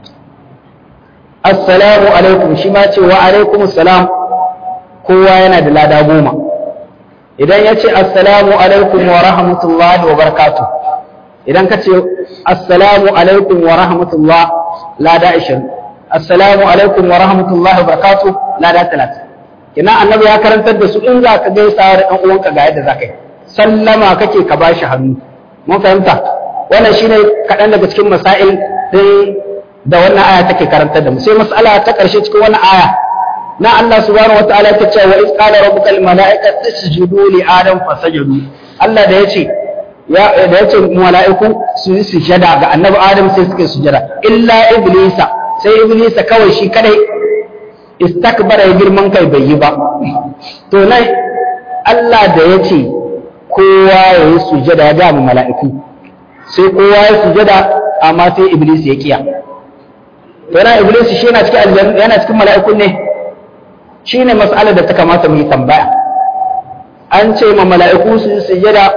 assalamu alaikum shi ma ce wa alaikum assalam kowa yana da lada goma idan ya ce assalamu alaikum wa rahmatullahi wa barakatuh idan ka ce assalamu alaikum wa rahmatullah lada 20 assalamu alaikum wa rahmatullahi wa barakatuh lada 30 kina annabi ya karantar da su in za ka gaisa da ɗan uwanka ga yadda za ka yi sallama kake ka ba shi hannu mun fahimta wannan shine kaɗan daga cikin masail din da wannan aya take karantar da mu sai mas'ala ta ƙarshe cikin wannan aya na Allah subhanahu wataala ta ce wa iz qala rabbuka lil mala'ikati isjudu li adam fasajadu Allah da yace ya da yace mala'iku su yi sujada ga annabi adam sai suka yi sujada illa iblisa sai iblisa kawai shi kadai istakbara ya girman kai bai yi ba to nan Allah da ya ce kowa ya yi sujada ya ga mala'iku sai kowa ya sujada amma sai iblis ya kiya to yana iblis shi yana cikin aljanna yana cikin mala'ikun ne shine mas'alar da ta kamata mu yi tambaya an ce ma mala'iku su yi sujada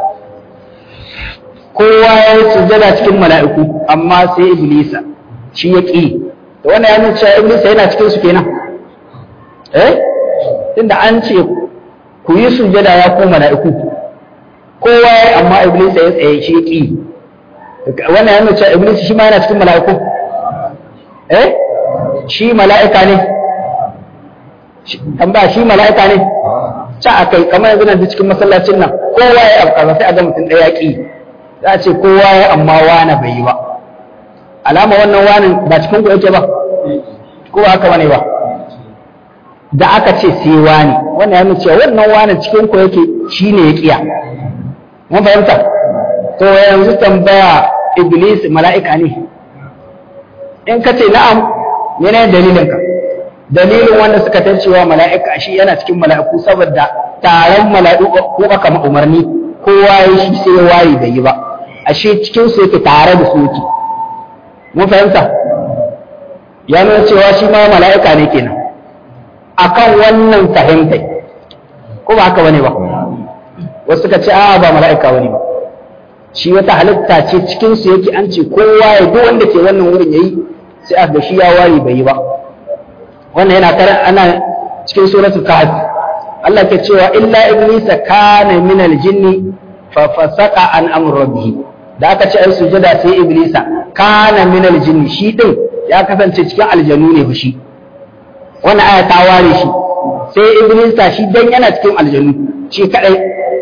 kowa ya yi sujada cikin mala'iku amma sai iblisa shi ya ƙi da wannan ya nuna cewa iblisa yana cikin su kenan eh tunda an ce ku yi sujada ya ku mala'iku kowa ya amma iblisa ya tsaye shi ya ƙi wannan ya nuna cewa iblisa shi ma yana cikin mala'iku eh shi mala'ika ne tambaya shi mala'ika ne ca a kai kamar yanzu nan cikin masallacin nan kowa ya abu sai a ga mutum ɗaya ƙi za a ce kowa ya amma wane bai yi ba alama wannan wanin ba cikin ku yake ba ko ba haka bane ba da aka ce sai wani wannan ya nuna cewa wannan wanin cikin ku yake shine ya kiya mun fahimta to yanzu tambaya iblis mala'ika ne in ka ce na'am yana dalilin ka dalilin wanda suka tancewa mala'ika shi yana cikin mala'iku saboda taron mala'iku ko aka ma umarni kowa ya shi sai wayi bai yi ba ashe cikin su yake tare da su yake mun fahimta ya nuna cewa shi ma mala'ika ne kenan akan wannan fahimta ko ba haka bane ba wasu suka ce a'a ba mala'ika bane ba shi wata halitta ce cikin su yake an ce kowa ya duk wanda ke wannan wurin yayi sai aka shi ya wayi bai yi ba wannan yana karan ana cikin suratul kahf Allah ke cewa illa iblisa kana min aljinni fa fasaka an amr rabbih da aka ce ai sujada sai iblisa kana min aljinni shi din ya kasance cikin aljanu ne shi wannan aya ta ware shi sai iblisa shi dan yana cikin aljanu shi kadai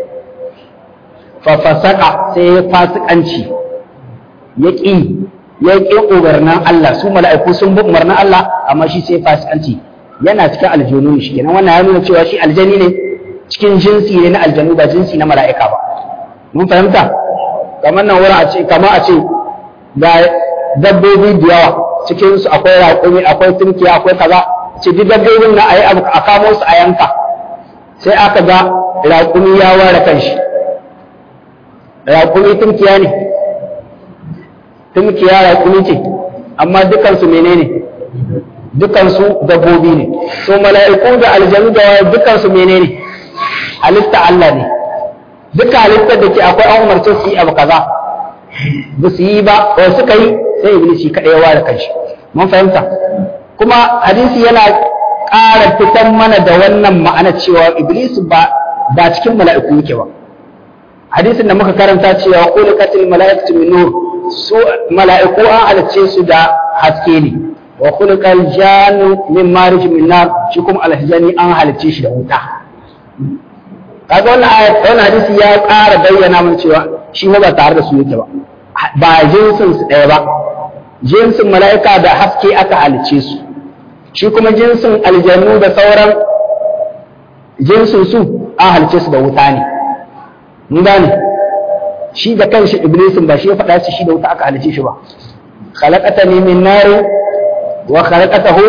fa fasaka sai ya fasikanci ya ƙi ya ƙi umarnin Allah su mala'iku sun bi umarnin Allah amma shi sai fasikanci yana cikin aljanu ne shi kenan wannan ya nuna cewa shi aljani ne cikin jinsi ne na aljanu ba jinsi na mala'ika ba mun fahimta kamar nan wurin a ce kamar a ce ga dabbobi da yawa cikin su akwai raƙumi akwai tunkiya akwai kaza ce duk dabbobin na ayi abu a kamo su a yanka sai aka ga raƙumi ya ware kanshi raƙumi tunkiya ne tunkiya raƙumi ce amma dukansu menene dukansu dabbobi ne so mala'iku da aljanu da waye dukansu menene halitta Allah ne duka halittar da ke akwai an umarce su yi abu kaza ba su yi ba ko suka yi sai iblis shi kadai ya ware kanshi mun fahimta kuma hadisi yana ƙara fitan mana da wannan ma'ana cewa iblis ba ba cikin mala'iku yake ba hadisin da muka karanta cewa khuliqatil mala'ikatu min nur su mala'iku an halicce su da haske ne wa khuliqal jannu min marij min nar shi kuma alhajani an halicce shi da wuta kaga wannan ayat wannan hadisi ya ƙara bayyana mana cewa shi ba tare da su yake ba ba jinsin su ɗaya ba jinsin mala'ika da haske aka halicce su shi kuma jinsin aljannu da sauran jinsin su an halicce su da wuta ne mun gane shi da kanshi iblisin ba shi ya faɗa shi da wuta aka halice shi ba khalaqatani min nari wa khalaqatahu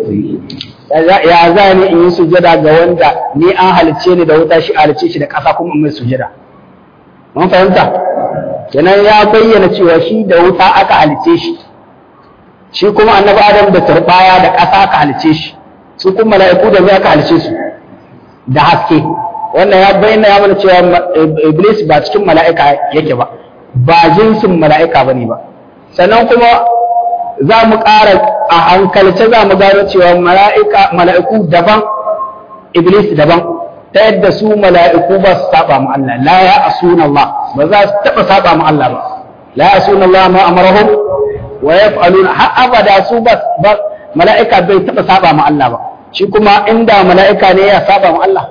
ya za ni in yi sujada ga wanda ni an halice ni da wuta shi halice shi da ƙasa kuma in mai sujada mun fahimta kenan ya bayyana cewa shi da wuta aka halice shi shi kuma annabi adam da turbaya da ƙasa aka halice shi su kuma mala'iku da zai aka halice su da haske wannan ya bayyana ya mana cewa iblis ba cikin mala'ika yake ba ba jinsin mala'ika bane ba sannan kuma za mu ƙara a hankalce za mu gano cewa mala'ika mala'iku daban iblis daban ta yadda su mala'iku ba su saba mu Allah la ya asuna Allah ba za su taba saba mu Allah ba la ya asuna Allah ma amarahum wa yaf'aluna har abada su ba mala'ika bai taba saba mu Allah ba shi kuma inda mala'ika ne ya saba mu Allah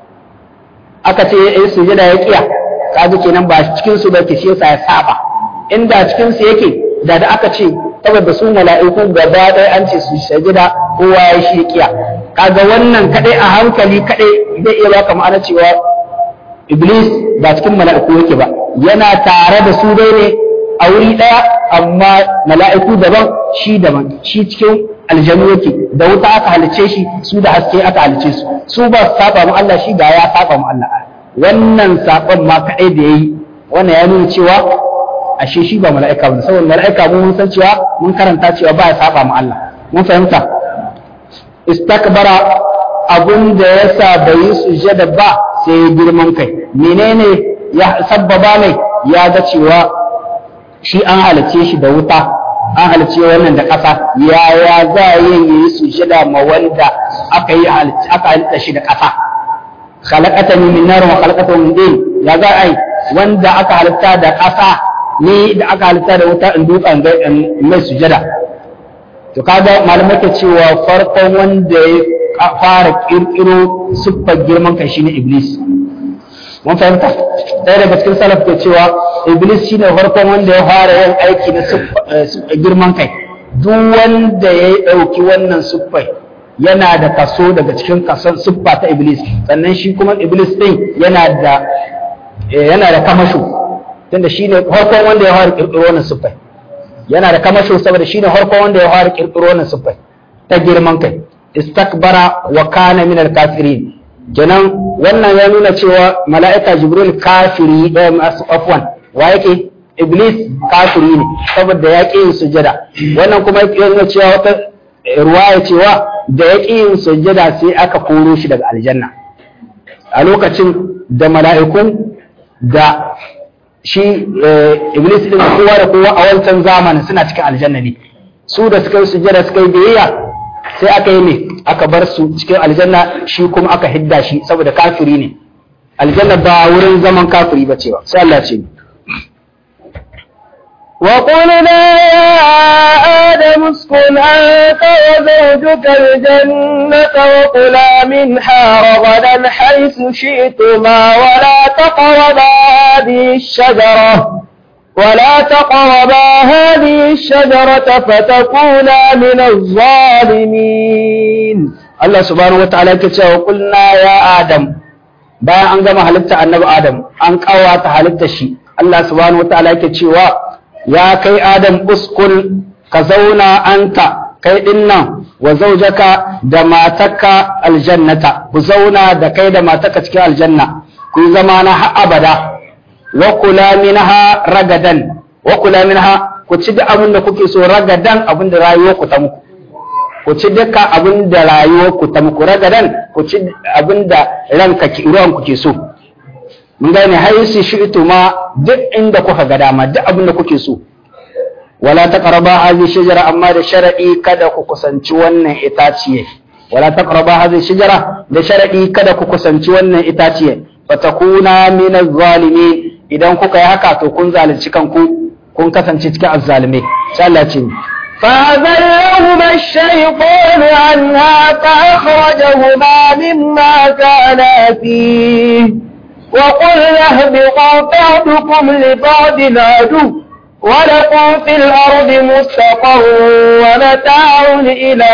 aka ce ya yi sujada ya kiya kaji kenan ba cikin su ba ke shi yasa ya saba inda cikin su yake da da aka ce saboda su mala'iku gaba ɗaya an ce su sujada kowa ya shi kiya kaga wannan kadai a hankali kadai zai iya baka ma'ana cewa iblis ba cikin mala'iku yake ba yana tare da su dai ne a wuri ɗaya amma mala'iku daban shi daban shi cikin aljanu yake da wuta aka halice shi su da haske aka halice su su ba su saba mu Allah shi ga ya saba mu Allah wannan saban ma kadai da yayi wannan ya nuna cewa ashe shi ba mala'ika ba saboda mala'ika mun san cewa mun karanta cewa ba ya saba mu Allah mun fahimta istakbara abun da yasa bai yi sujada ba sai girman kai menene ya sabbaba mai ya ga cewa shi an halice shi da wuta an halice wannan da ƙasa yaya za a yi yi sujada ma wanda aka yi aka halitta shi da ƙasa khalaqatani min nar wa khalaqatahu min din ya za a yi wanda aka halitta da ƙasa ni da aka halitta da wuta in duka in mai sujada to kaga malamai ke cewa farkon wanda ya fara kirkiro siffar girman kai shine iblis mun fahimta ɗaya daga cikin salaf ke cewa iblis shine farkon wanda ya fara yin aiki na girman kai duk wanda ya ɗauki wannan siffar yana da kaso daga cikin kason siffa ta iblis sannan shi kuma iblis ɗin yana da yana da kamasho tunda shine farkon wanda ya fara kirkiro wannan siffar yana da kamasho saboda shine farkon wanda ya fara kirkiro wannan siffar ta girman kai istakbara wa kana min al-kafirin kenan wannan ya nuna cewa mala'ika jibril kafiri ɗaya masu afwan wa yake iblis kafiri ne saboda ya ƙi yin sujada wannan kuma ya nuna cewa wata ruwaya cewa da ya ƙi yin sujada sai aka koro shi daga aljanna a lokacin da mala'ikun da shi iblis din kowa da kowa a wancan zamanin suna cikin aljanna ne su da suka yi sujada suka yi biyayya sai aka yi ne aka bar su cikin aljanna shi kuma aka hidda shi saboda kafiri ne aljanna ba wurin zaman kafiri ba ce ba sai Allah ce وقلنا يا آدم اسكن أنت وزوجك الجنة وكلا منها رغدا حيث شئتما ولا تقربا هذه الشجرة ولا تقربا هذه الشجرة فتكونا من الظالمين Allah subhanahu wataala yake cewa kulna ya Adam bayan an gama halitta annabi Adam an kawata halitta shi Allah subhanahu wataala yake cewa ya kai Adam uskun ka zauna anta kai dinnan wa zaujaka da matarka aljannata ku zauna da kai da matarka cikin aljanna ku zama na har abada wa kula minha ragadan wa kula minha ku ci da abin da kuke so ragadan abin da rayuwar ku ta muku ku ci dukkan abin da rayuwar ku ta muku ragadan ku ci abin da ranka ki ruwan ku ke so mun gane haisu shi'tu ma duk inda kuka ga dama duk abin da kuke so wala taqraba hadhihi shajara amma da sharadi kada ku kusanci wannan itaciye wala taqraba hadhihi shajara da sharadi kada ku kusanci wannan itaciye fatakuna min az-zalimin idan kuka yi haka to kun zalunci kanku kun kasance cikin azzalimai sai Allah ce فأذلهما الشيطان عنها فأخرجهما مما كانا فيه وقلنا اهبطا بعضكم لبعض عدو ولكم في الأرض مستقر ومتاع إلى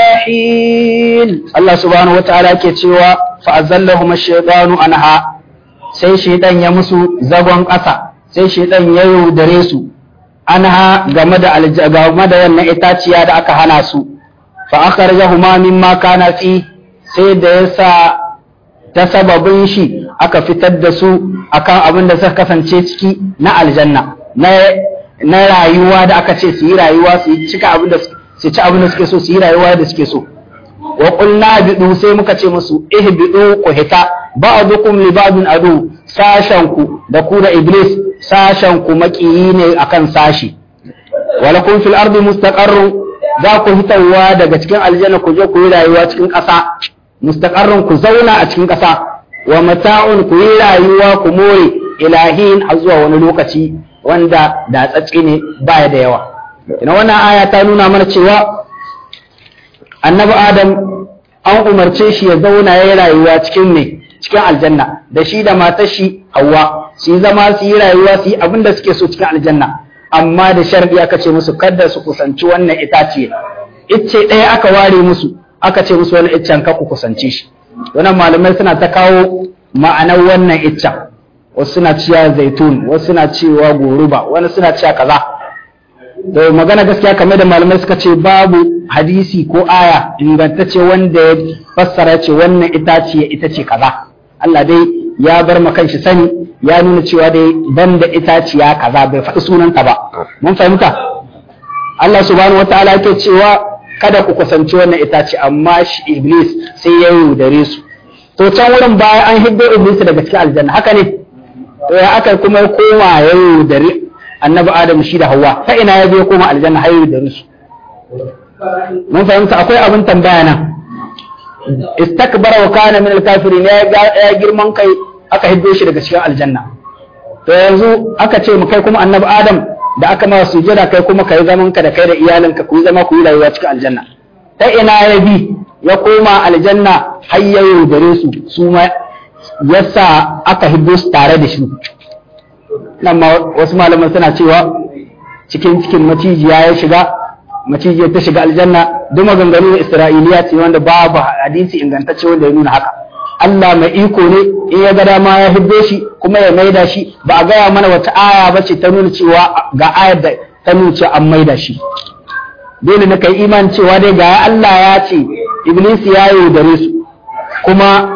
حين Allah subhanahu wataala yake cewa fa azallahum ash-shaytanu anha sai shaytan ya musu zagon ƙasa sai shaytan ya yaudare su anha game da alja- game da wannan itaciya da aka hana su fa akhrajahuma mimma kana fi sai da yasa ta sababin shi aka fitar da su akan abin da suka kasance ciki na aljanna na na rayuwa da aka ce su yi rayuwa su yi cika abin da su ci abin da suke so su yi rayuwa da suke so wa qulna bidu sai muka ce musu ihbidu ku hita ba'dukum li ba'din adu sashen ku da ku da iblis sashen ku makiyi ne akan sashi walakum fil ardi mustaqarrun za ku hitawa daga cikin aljanna ku je ku yi rayuwa cikin ƙasa mustaqarrun ku zauna a cikin ƙasa wa mata'un ku yi rayuwa ku more ilahin har zuwa wani lokaci wanda da tsatsi ne baya da yawa ina wannan aya ta nuna mana cewa annabi adam an umarce shi ya zauna ya yi rayuwa cikin ne cikin aljanna da shi da matar shi hawa su yi zama su yi rayuwa su yi abin da suke so cikin aljanna amma da sharadi aka ce musu kada su kusanci wannan itaciye icce ɗaya aka ware musu aka ce musu wani iccen ka ku kusance shi wannan malamai suna ta kawo ma'anar wannan iccen wasu suna cewa zaitun wasu suna cewa goruba wani suna cewa kaza da magana gaskiya kamar da malamai suka ce babu hadisi ko aya ingantacce wanda ya fassara ce wannan itace ita ce kaza Allah dai ya bar ma kanshi sani ya nuna cewa dai banda itaciya kaza bai faɗi sunanta ba mun fahimta Allah subhanahu wataala yake cewa kada ku kusanci wannan itace amma shi iblis sai ya yaudare su to can wurin baya an hiddo iblis daga cikin aljanna haka ne to ya aka kuma ya koma ya yaudare annabi adam shi da hawa ta ina ya je koma aljanna har yaudare su mun fahimta akwai abin tambaya nan istakbara wa kana min al-kafirin ya girman kai aka hiddo shi daga cikin aljanna to yanzu aka ce mu kai kuma annabi adam da aka ma sujada kai kuma kai zaman ka da kai da iyalinka ku yi zama ku yi rayuwa cikin aljanna ta ina ya bi ya koma aljanna har ya yaudare su su ma yasa aka hiddo su tare da shi nan ma wasu malaman suna cewa cikin cikin macijiya ya shiga macijiyar ta shiga aljanna duk maganganu na isra'iliya ce wanda babu hadisi ingantacce wanda ya nuna haka Allah mai iko ne in ya ga dama ya hiddo shi kuma ya maida shi ba a gaya mana wata aya ba ce ta nuna cewa ga ayar da ta nuna cewa an maida shi dole na kai iman cewa dai ga Allah ya ce iblis ya yaudare su kuma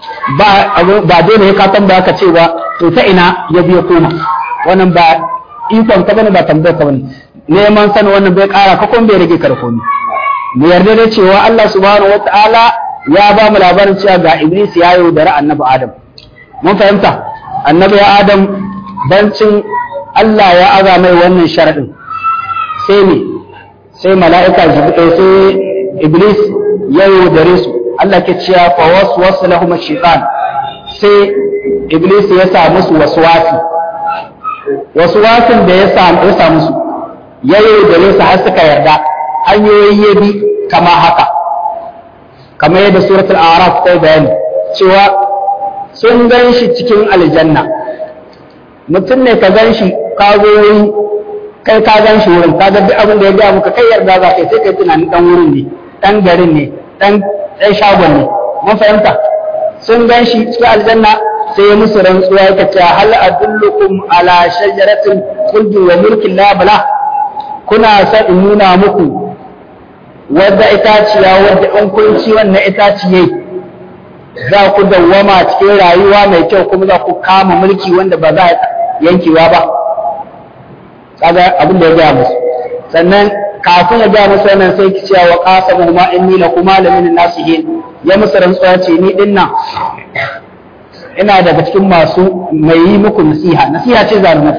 ba dole ya ka tambaya ka ce ba to ta ina ya biya koma wannan ba ikon ka bane ba tambayar ka bane neman sanin wannan bai kara ka kuma bai rage ka da komai mu yarda da cewa Allah subhanahu wataala ya ba mu labarin cewa ga Iblis ya yaudari annabi Adam mun fahimta annabi Adam bancin Allah ya aza mai wannan sharadin sai ne sai mala'ika jibril sai Iblis ya yaudare su Allah ke cewa fa waswasa lahum ash-shaytan sai iblis ya sa musu waswasi waswasin da ya sa ya sa musu ya yaudare su har suka yarda hanyoyi ya bi kama haka kamar yadda suratul araf ta bayani cewa sun gan shi cikin aljanna mutum ne ka gan shi ka zo wuri kai ka gan shi wurin ka ga duk abin da ya gaya muka kai yarda za kai sai kai tunanin dan wurin ne dan garin ne dan dan shagon ne mun fahimta sun gan shi cikin aljanna sai ya musu rantsuwa yake cewa hal adullukum ala shajaratin khuldi wa mulkin la bala kuna sa in nuna muku wadda itaciya wadda in kun ci wannan itaciye za ku dawwama cikin rayuwa mai kyau kuma za ku kama mulki wanda ba za a yankewa ba kaga abin da ya gaya musu sannan kafin ya gaya musu wannan sai ki cewa wa qasamu ma inni lakuma lamin nasihin ya musu rantsuwa ce ni din nan ina daga cikin masu mai yi muku nasiha nasiha ce zalumai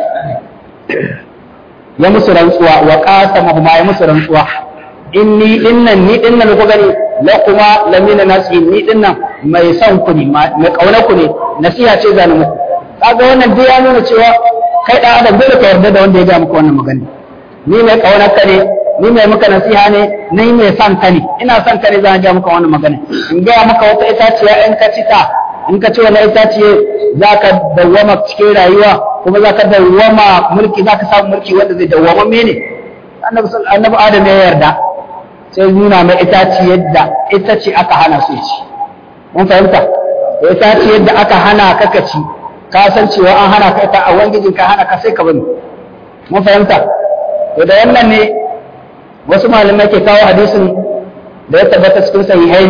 ya musu rantsuwa wa qasamu ma ya musu rantsuwa inni dinnan ni dinnan ku gani la kuma lamina nasihin ni dinnan mai son ku ne mai kauna ku ne nasiha ce zalumai kaga wannan duk ya nuna cewa kai da adam dole ka yarda da wanda ya ga maka wannan magana ni mai kaunar ka ne ni mai maka nasiha ne ni mai son ka ne ina son ka ne zan ga maka wannan magana in ga maka wata itaciya in ka ci ta in ka ci wannan itaciye za ka dawwama cikin rayuwa kuma za ka dawwama mulki za ka samu mulki wanda zai dawwama mene annabi annabi adam ya yarda sai nuna mai itaci yadda ita ce aka hana su ci mun fahimta itaci yadda aka hana ka ka ci ka san cewa an hana ka ita a wangijin ka hana ka sai ka bani mun fahimta to da wannan ne wasu malamai ke kawo hadisin da ya tabbata cikin sahihai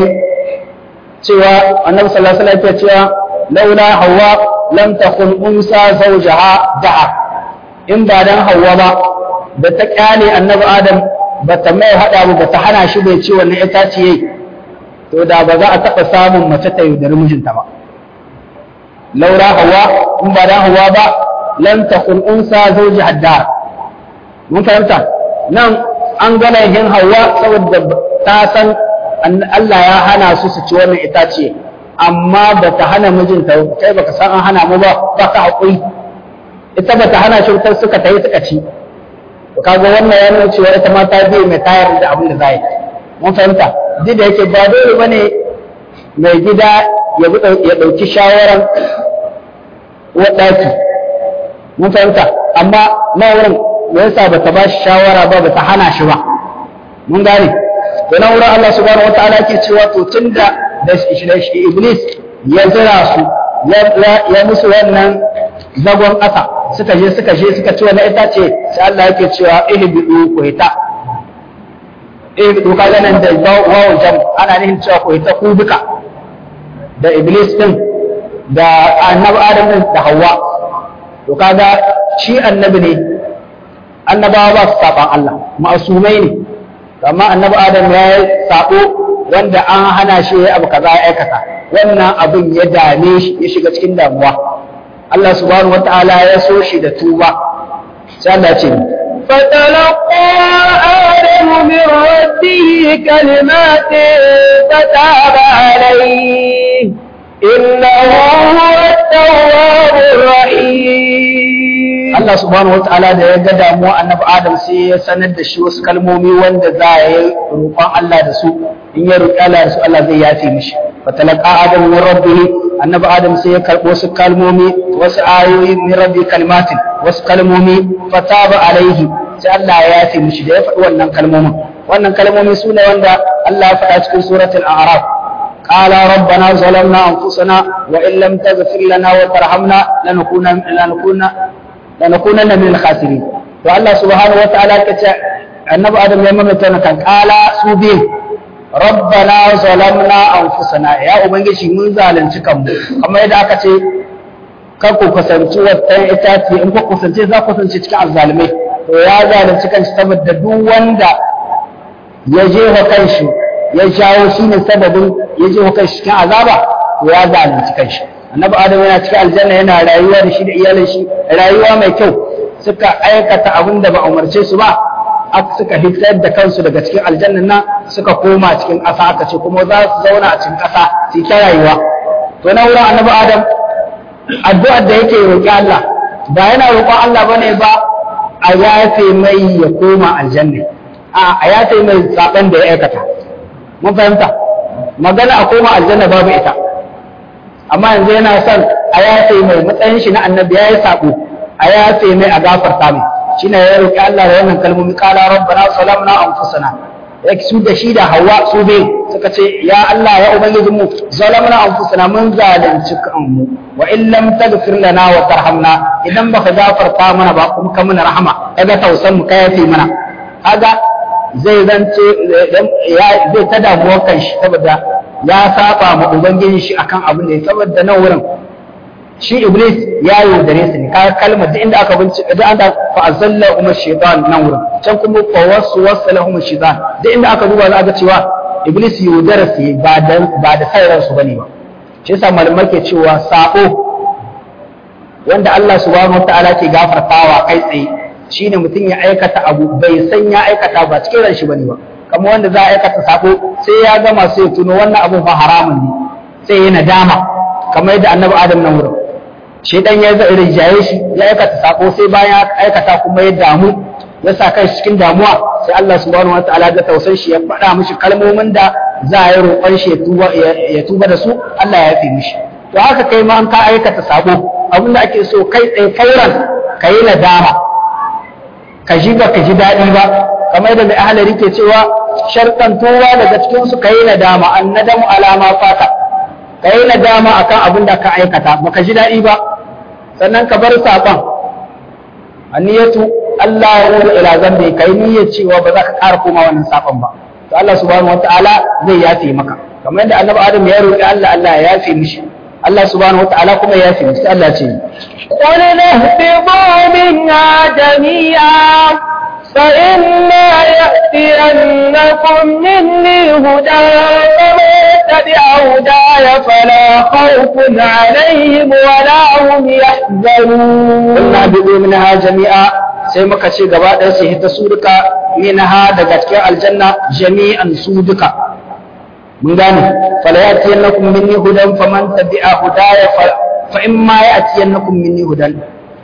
cewa annabi sallallahu alaihi wasallam ya cewa laula hawa lam takun unsa zawjaha da'a in ba dan hawa ba da ta kyale annabi adam ba ta mai hada ba ta hana shi bai ci wannan itaciye to da ba za a taɓa samun mace ta yaudari mijinta ba laura hawa in ba dan hawa ba lam takun unsa zawji haddar mun fahimta nan an gana yin hawa saboda ta san Allah ya hana su su ci wannan itace amma ba ta hana mijinta kai baka san an hana mu ba ba ka haƙuri ita ba ta hana shi wutar suka tayi suka ci kaga wannan ya nuna cewa ita ma ta biye mai tayar da abin da za yi mun fahimta duk da yake ba dole bane mai gida ya ɗauki shawaran waɗaki mun fahimta amma na wurin me yasa bata ba shi shawara ba bata hana shi ba mun gane to na wurin Allah subhanahu wataala yake cewa to tunda da shi iblis ya zira su ya musu wannan zagon ƙasa suka je suka je suka ci wannan itace sai Allah yake cewa ihbidu ku hita ihbidu kaga nan da wawu jam ana nihin cewa ku hita ku duka da iblis din da annabi adam din da hawa to kaga shi annabi ne annabawa ba su saban Allah ma'asumai ne amma annabi adam ya yi sabo wanda an hana shi ya abu kaza ya aikata wannan abin ya dame shi ya shiga cikin damuwa Allah subhanahu wataala ya so shi da tuba sai Allah ce فتلقى آدم من ربه كلمات فتاب عليه إنه هو التواب الرحيم Allah subhanahu wataala da ya ga damuwa annabi Adam sai ya sanar da shi wasu kalmomi wanda za a yi roƙon Allah da su in ya roƙi Allah da su Allah zai yafe mishi fatalaqa Adam min rabbih annabi Adam sai ya karɓo wasu kalmomi wasu ayoyi min rabbi kalmatin wasu kalmomi fataba alaihi sai Allah ya yafe mishi da ya faɗi wannan kalmomin wannan kalmomi su ne wanda Allah ya faɗa cikin suratul a'raf قال ربنا ظلمنا أنفسنا وإن لم تغفر لنا وترحمنا لنكون لنكون لنكونن من الخاسرين والله سبحانه وتعالى كتا النبي آدم يمم كان قال سوبين ربنا ظلمنا أنفسنا يا أبنجي من ظالم cikan mu kamar yadda aka ce kar ku kusanci wata itace in ku kusance za ku kusance cikin azzalimai to ya zalunci kanshi saboda duk wanda ya je wa kanshi ya jawo shi ne sababin ya je wa kanshi cikin azaba to ya zalunci kanshi annabi adam yana cikin aljanna yana rayuwa da shi da iyalin shi rayuwa mai kyau suka aikata abin da ba umarce su ba suka hitar da kansu daga cikin aljannan nan suka koma cikin ƙasa aka ce kuma za su zauna a cikin ƙasa su ta rayuwa to na wurin annabi adam addu'ar da yake roƙi Allah ba yana roƙon Allah bane ba a yafe mai ya koma aljanna a a yafe mai saban da ya aikata mun fahimta magana a koma aljanna babu ita amma yanzu yana son a yafe mai matsayin shi na annabi ya yi sabo a yafe mai a gafarta mai shine ya roƙi Allah da wannan kalmomi qala rabbana salamna anfusana yake su da shi da hawa su bai suka ce ya Allah ya ubangijin mu zalamna anfusana mun zalunci kanmu wa in lam taghfir lana wa tarhamna idan baka gafarta mana ba kuma ka mana rahama kaga tausan mu ka yafe mana kaga zai zance ya zai ta damuwar kan shi saboda ya saba ma ubangiji shi akan abin da ya saboda nan wurin shi iblis ya yaudare su ne kaga kalmar duk inda aka bincika duk anda fa azalla umar shaytan nan wurin can kuma fa wasu wasala umar shaytan duk inda aka duba za ga cewa iblis yaudara su ba da ba da sai ransu bane ba shi yasa malamai ke cewa sako wanda Allah subhanahu wataala ke gafartawa kai tsaye shine mutum ya aikata abu bai san ya aikata ba cikin ran shi bane ba kamar wanda za a aikata sako sai ya gama sai ya tuno wannan abu fa haramun ne sai ya nadama kamar yadda annabi adam nan wurin shedan ya zai rijaye shi ya aikata sako sai bayan ya aikata kuma ya damu ya sa kai cikin damuwa sai Allah subhanahu wataala ga tausan shi ya faɗa mishi kalmomin da za a yi roƙon shi ya tuba da su Allah ya yafe mishi to haka kai ma an ka aikata sako abinda ake so kai tsaye fauran ka yi nadama ka ji ba ka ji daɗi ba kamar yadda mai ahalari ke cewa sharɗan towa daga cikin su ka yi nadama an nadamu alama fata ka yi nadama akan abin da ka aikata baka ji daɗi ba sannan ka bar saƙon aniyatu Allah ya wuri ila zambe ka yi niyyar cewa ba za ka ƙara koma wannan saƙon ba to Allah subhanahu wataala zai yafe maka kamar yadda annabi Adam ya roƙi Allah Allah ya yafe mishi Allah subhanahu wataala kuma ya yafe mishi Allah ce قل اهبطوا منها جميعا فإما يأتينكم مني هدى فمن تبع هداي فلا خوف عليهم ولا هم يحزنون قلنا اهبطوا منها جميعا sai muka ce gaba ɗaya su hita su duka minha daga cikin aljanna jami'an su duka mun gane fala yatiyannakum minni hudan faman tabi'a hudaya fa in ma yatiyannakum minni hudan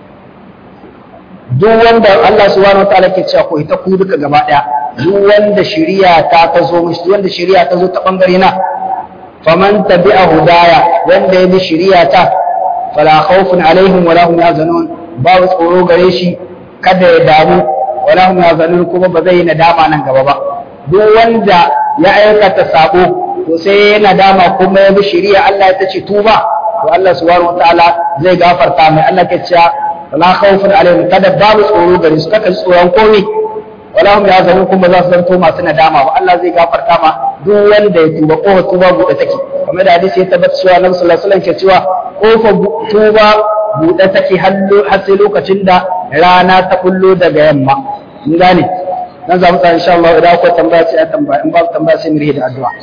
duk wanda Allah subhanahu wataala ke cewa ko ita ku duka gaba ɗaya duk wanda shari'a ta ta zo mishi duk wanda shari'a ta zo ta bangare na faman tabi'a hudaya wanda ya bi shari'a ta fala khawfun alaihim wala hum yahzanun babu tsoro gare shi kada ya damu wala hum yazalun kuma ba zai yi nadama nan gaba ba duk wanda ya aikata sabo to sai ya nadama kuma ya bi shari'a Allah ya ce tuba to Allah subhanahu wataala zai gafarta mai Allah ke cewa wala khawfun alaihim kada babu tsoro gare su kaka tsoron komai wala hum yazalun kuma za su zanto masu nadama ba Allah zai gafarta ma duk wanda ya tuba ko tuba buɗe take kamar da hadisi ya tabbata cewa Annabi sallallahu alaihi wasallam ke cewa kofar tuba buɗe take har sai lokacin da rana ta kullo daga yamma in gane nan za mu tsaya insha Allah idan akwai tambaya sai a tambaya in babu tambaya sai mu rihe da addu'a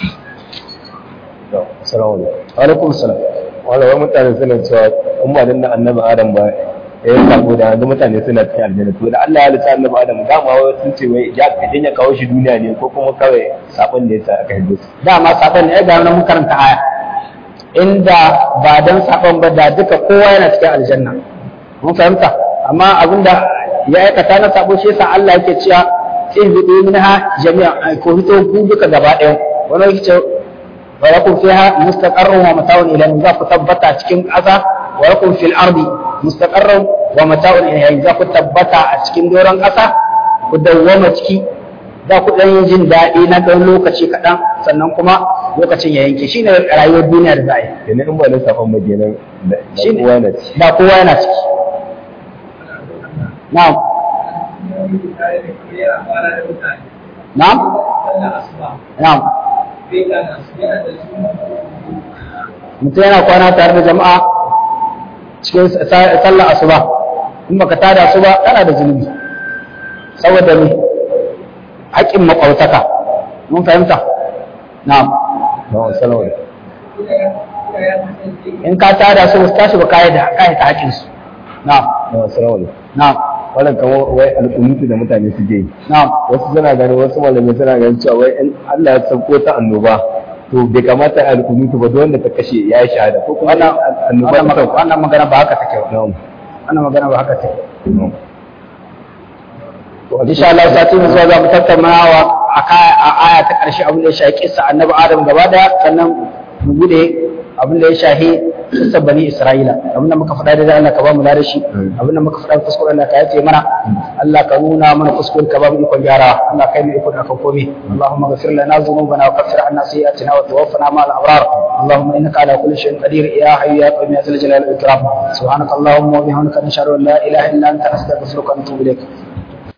assalamu alaikum wa alaikum assalam wala wai mutane suna cewa in ba dan annabi adam ba ya yi sabo da yanzu mutane suna cikin aljanna to da Allah ya halitta annabi adam dama wai sun ce wai ya ka ya kawo shi duniya ne ko kuma kawai sabon da yasa aka hiddo su dama sabon ne ga mun karanta aya inda ba dan sabon ba da duka kowa yana cikin aljanna mun fahimta amma abinda ya aikata na sabo shi yasa Allah yake cewa sai bi minha jami'a ko hito ku duka gaba ɗaya wani yake ce wa lakum fiha mustaqarrun wa mata'un ila za ku tabbata cikin ƙasa wa lakum fil ardi mustaqarrun wa mata'un ila za ku tabbata a cikin doron ƙasa ku dawwama ciki za ku ɗan yi jin daɗi na ɗan lokaci kaɗan sannan kuma lokacin ya yanke shine rayuwar duniya da za a yi kenan in ba dan sabon ba kenan da Shine. kowa na ci da kowa yana ciki na'am na'am na'am mutum yana kwana tare da jama'a cikin sa- sallar asuba in baka tada su ba kana da zunubi saboda ne haƙƙin maƙwautaka mun fahimta na'am na assalamu alaikum in ka tada su ba su tashi ba kai da kai ta haƙƙin su na'am na assalamu alaikum na'am wannan kamar wai al'ummi da mutane suke yi na'am wasu suna ganin wasu malamai suna ganin cewa wai in Allah ya sauko ta annoba to bai kamata a alkunutu ba wanda ta kashe ya yi shahada ko kuma wannan annoba wannan ta magana- wannan magana ba haka take ba Na'am. wannan magana ba haka take Na'am. insha Allah sati mu zuwa za mu tattaunawa a ka- a aya ta karshe abin da ya shahi kissa annabi Adam gaba daya sannan mu bude abin da ya shahi kissa bani Isra'ila abin da muka faɗa da Allah ka ba mu da shi abin da muka faɗa kuskure Allah ka yace mana Allah ka nuna mana kuskure ka ba mu ikon gyara Allah kai mu ikon akan komai Allahumma ghfir lana dhunubana wa kaffir anna sayyi'atina wa tawaffana ma'al abrar اللهم انك على كل شيء قدير يا حي يا قيوم يا ذا الجلال والاكرام سبحانك اللهم وبحمدك نشهد ان لا اله الا انت نستغفرك ونتوب اليك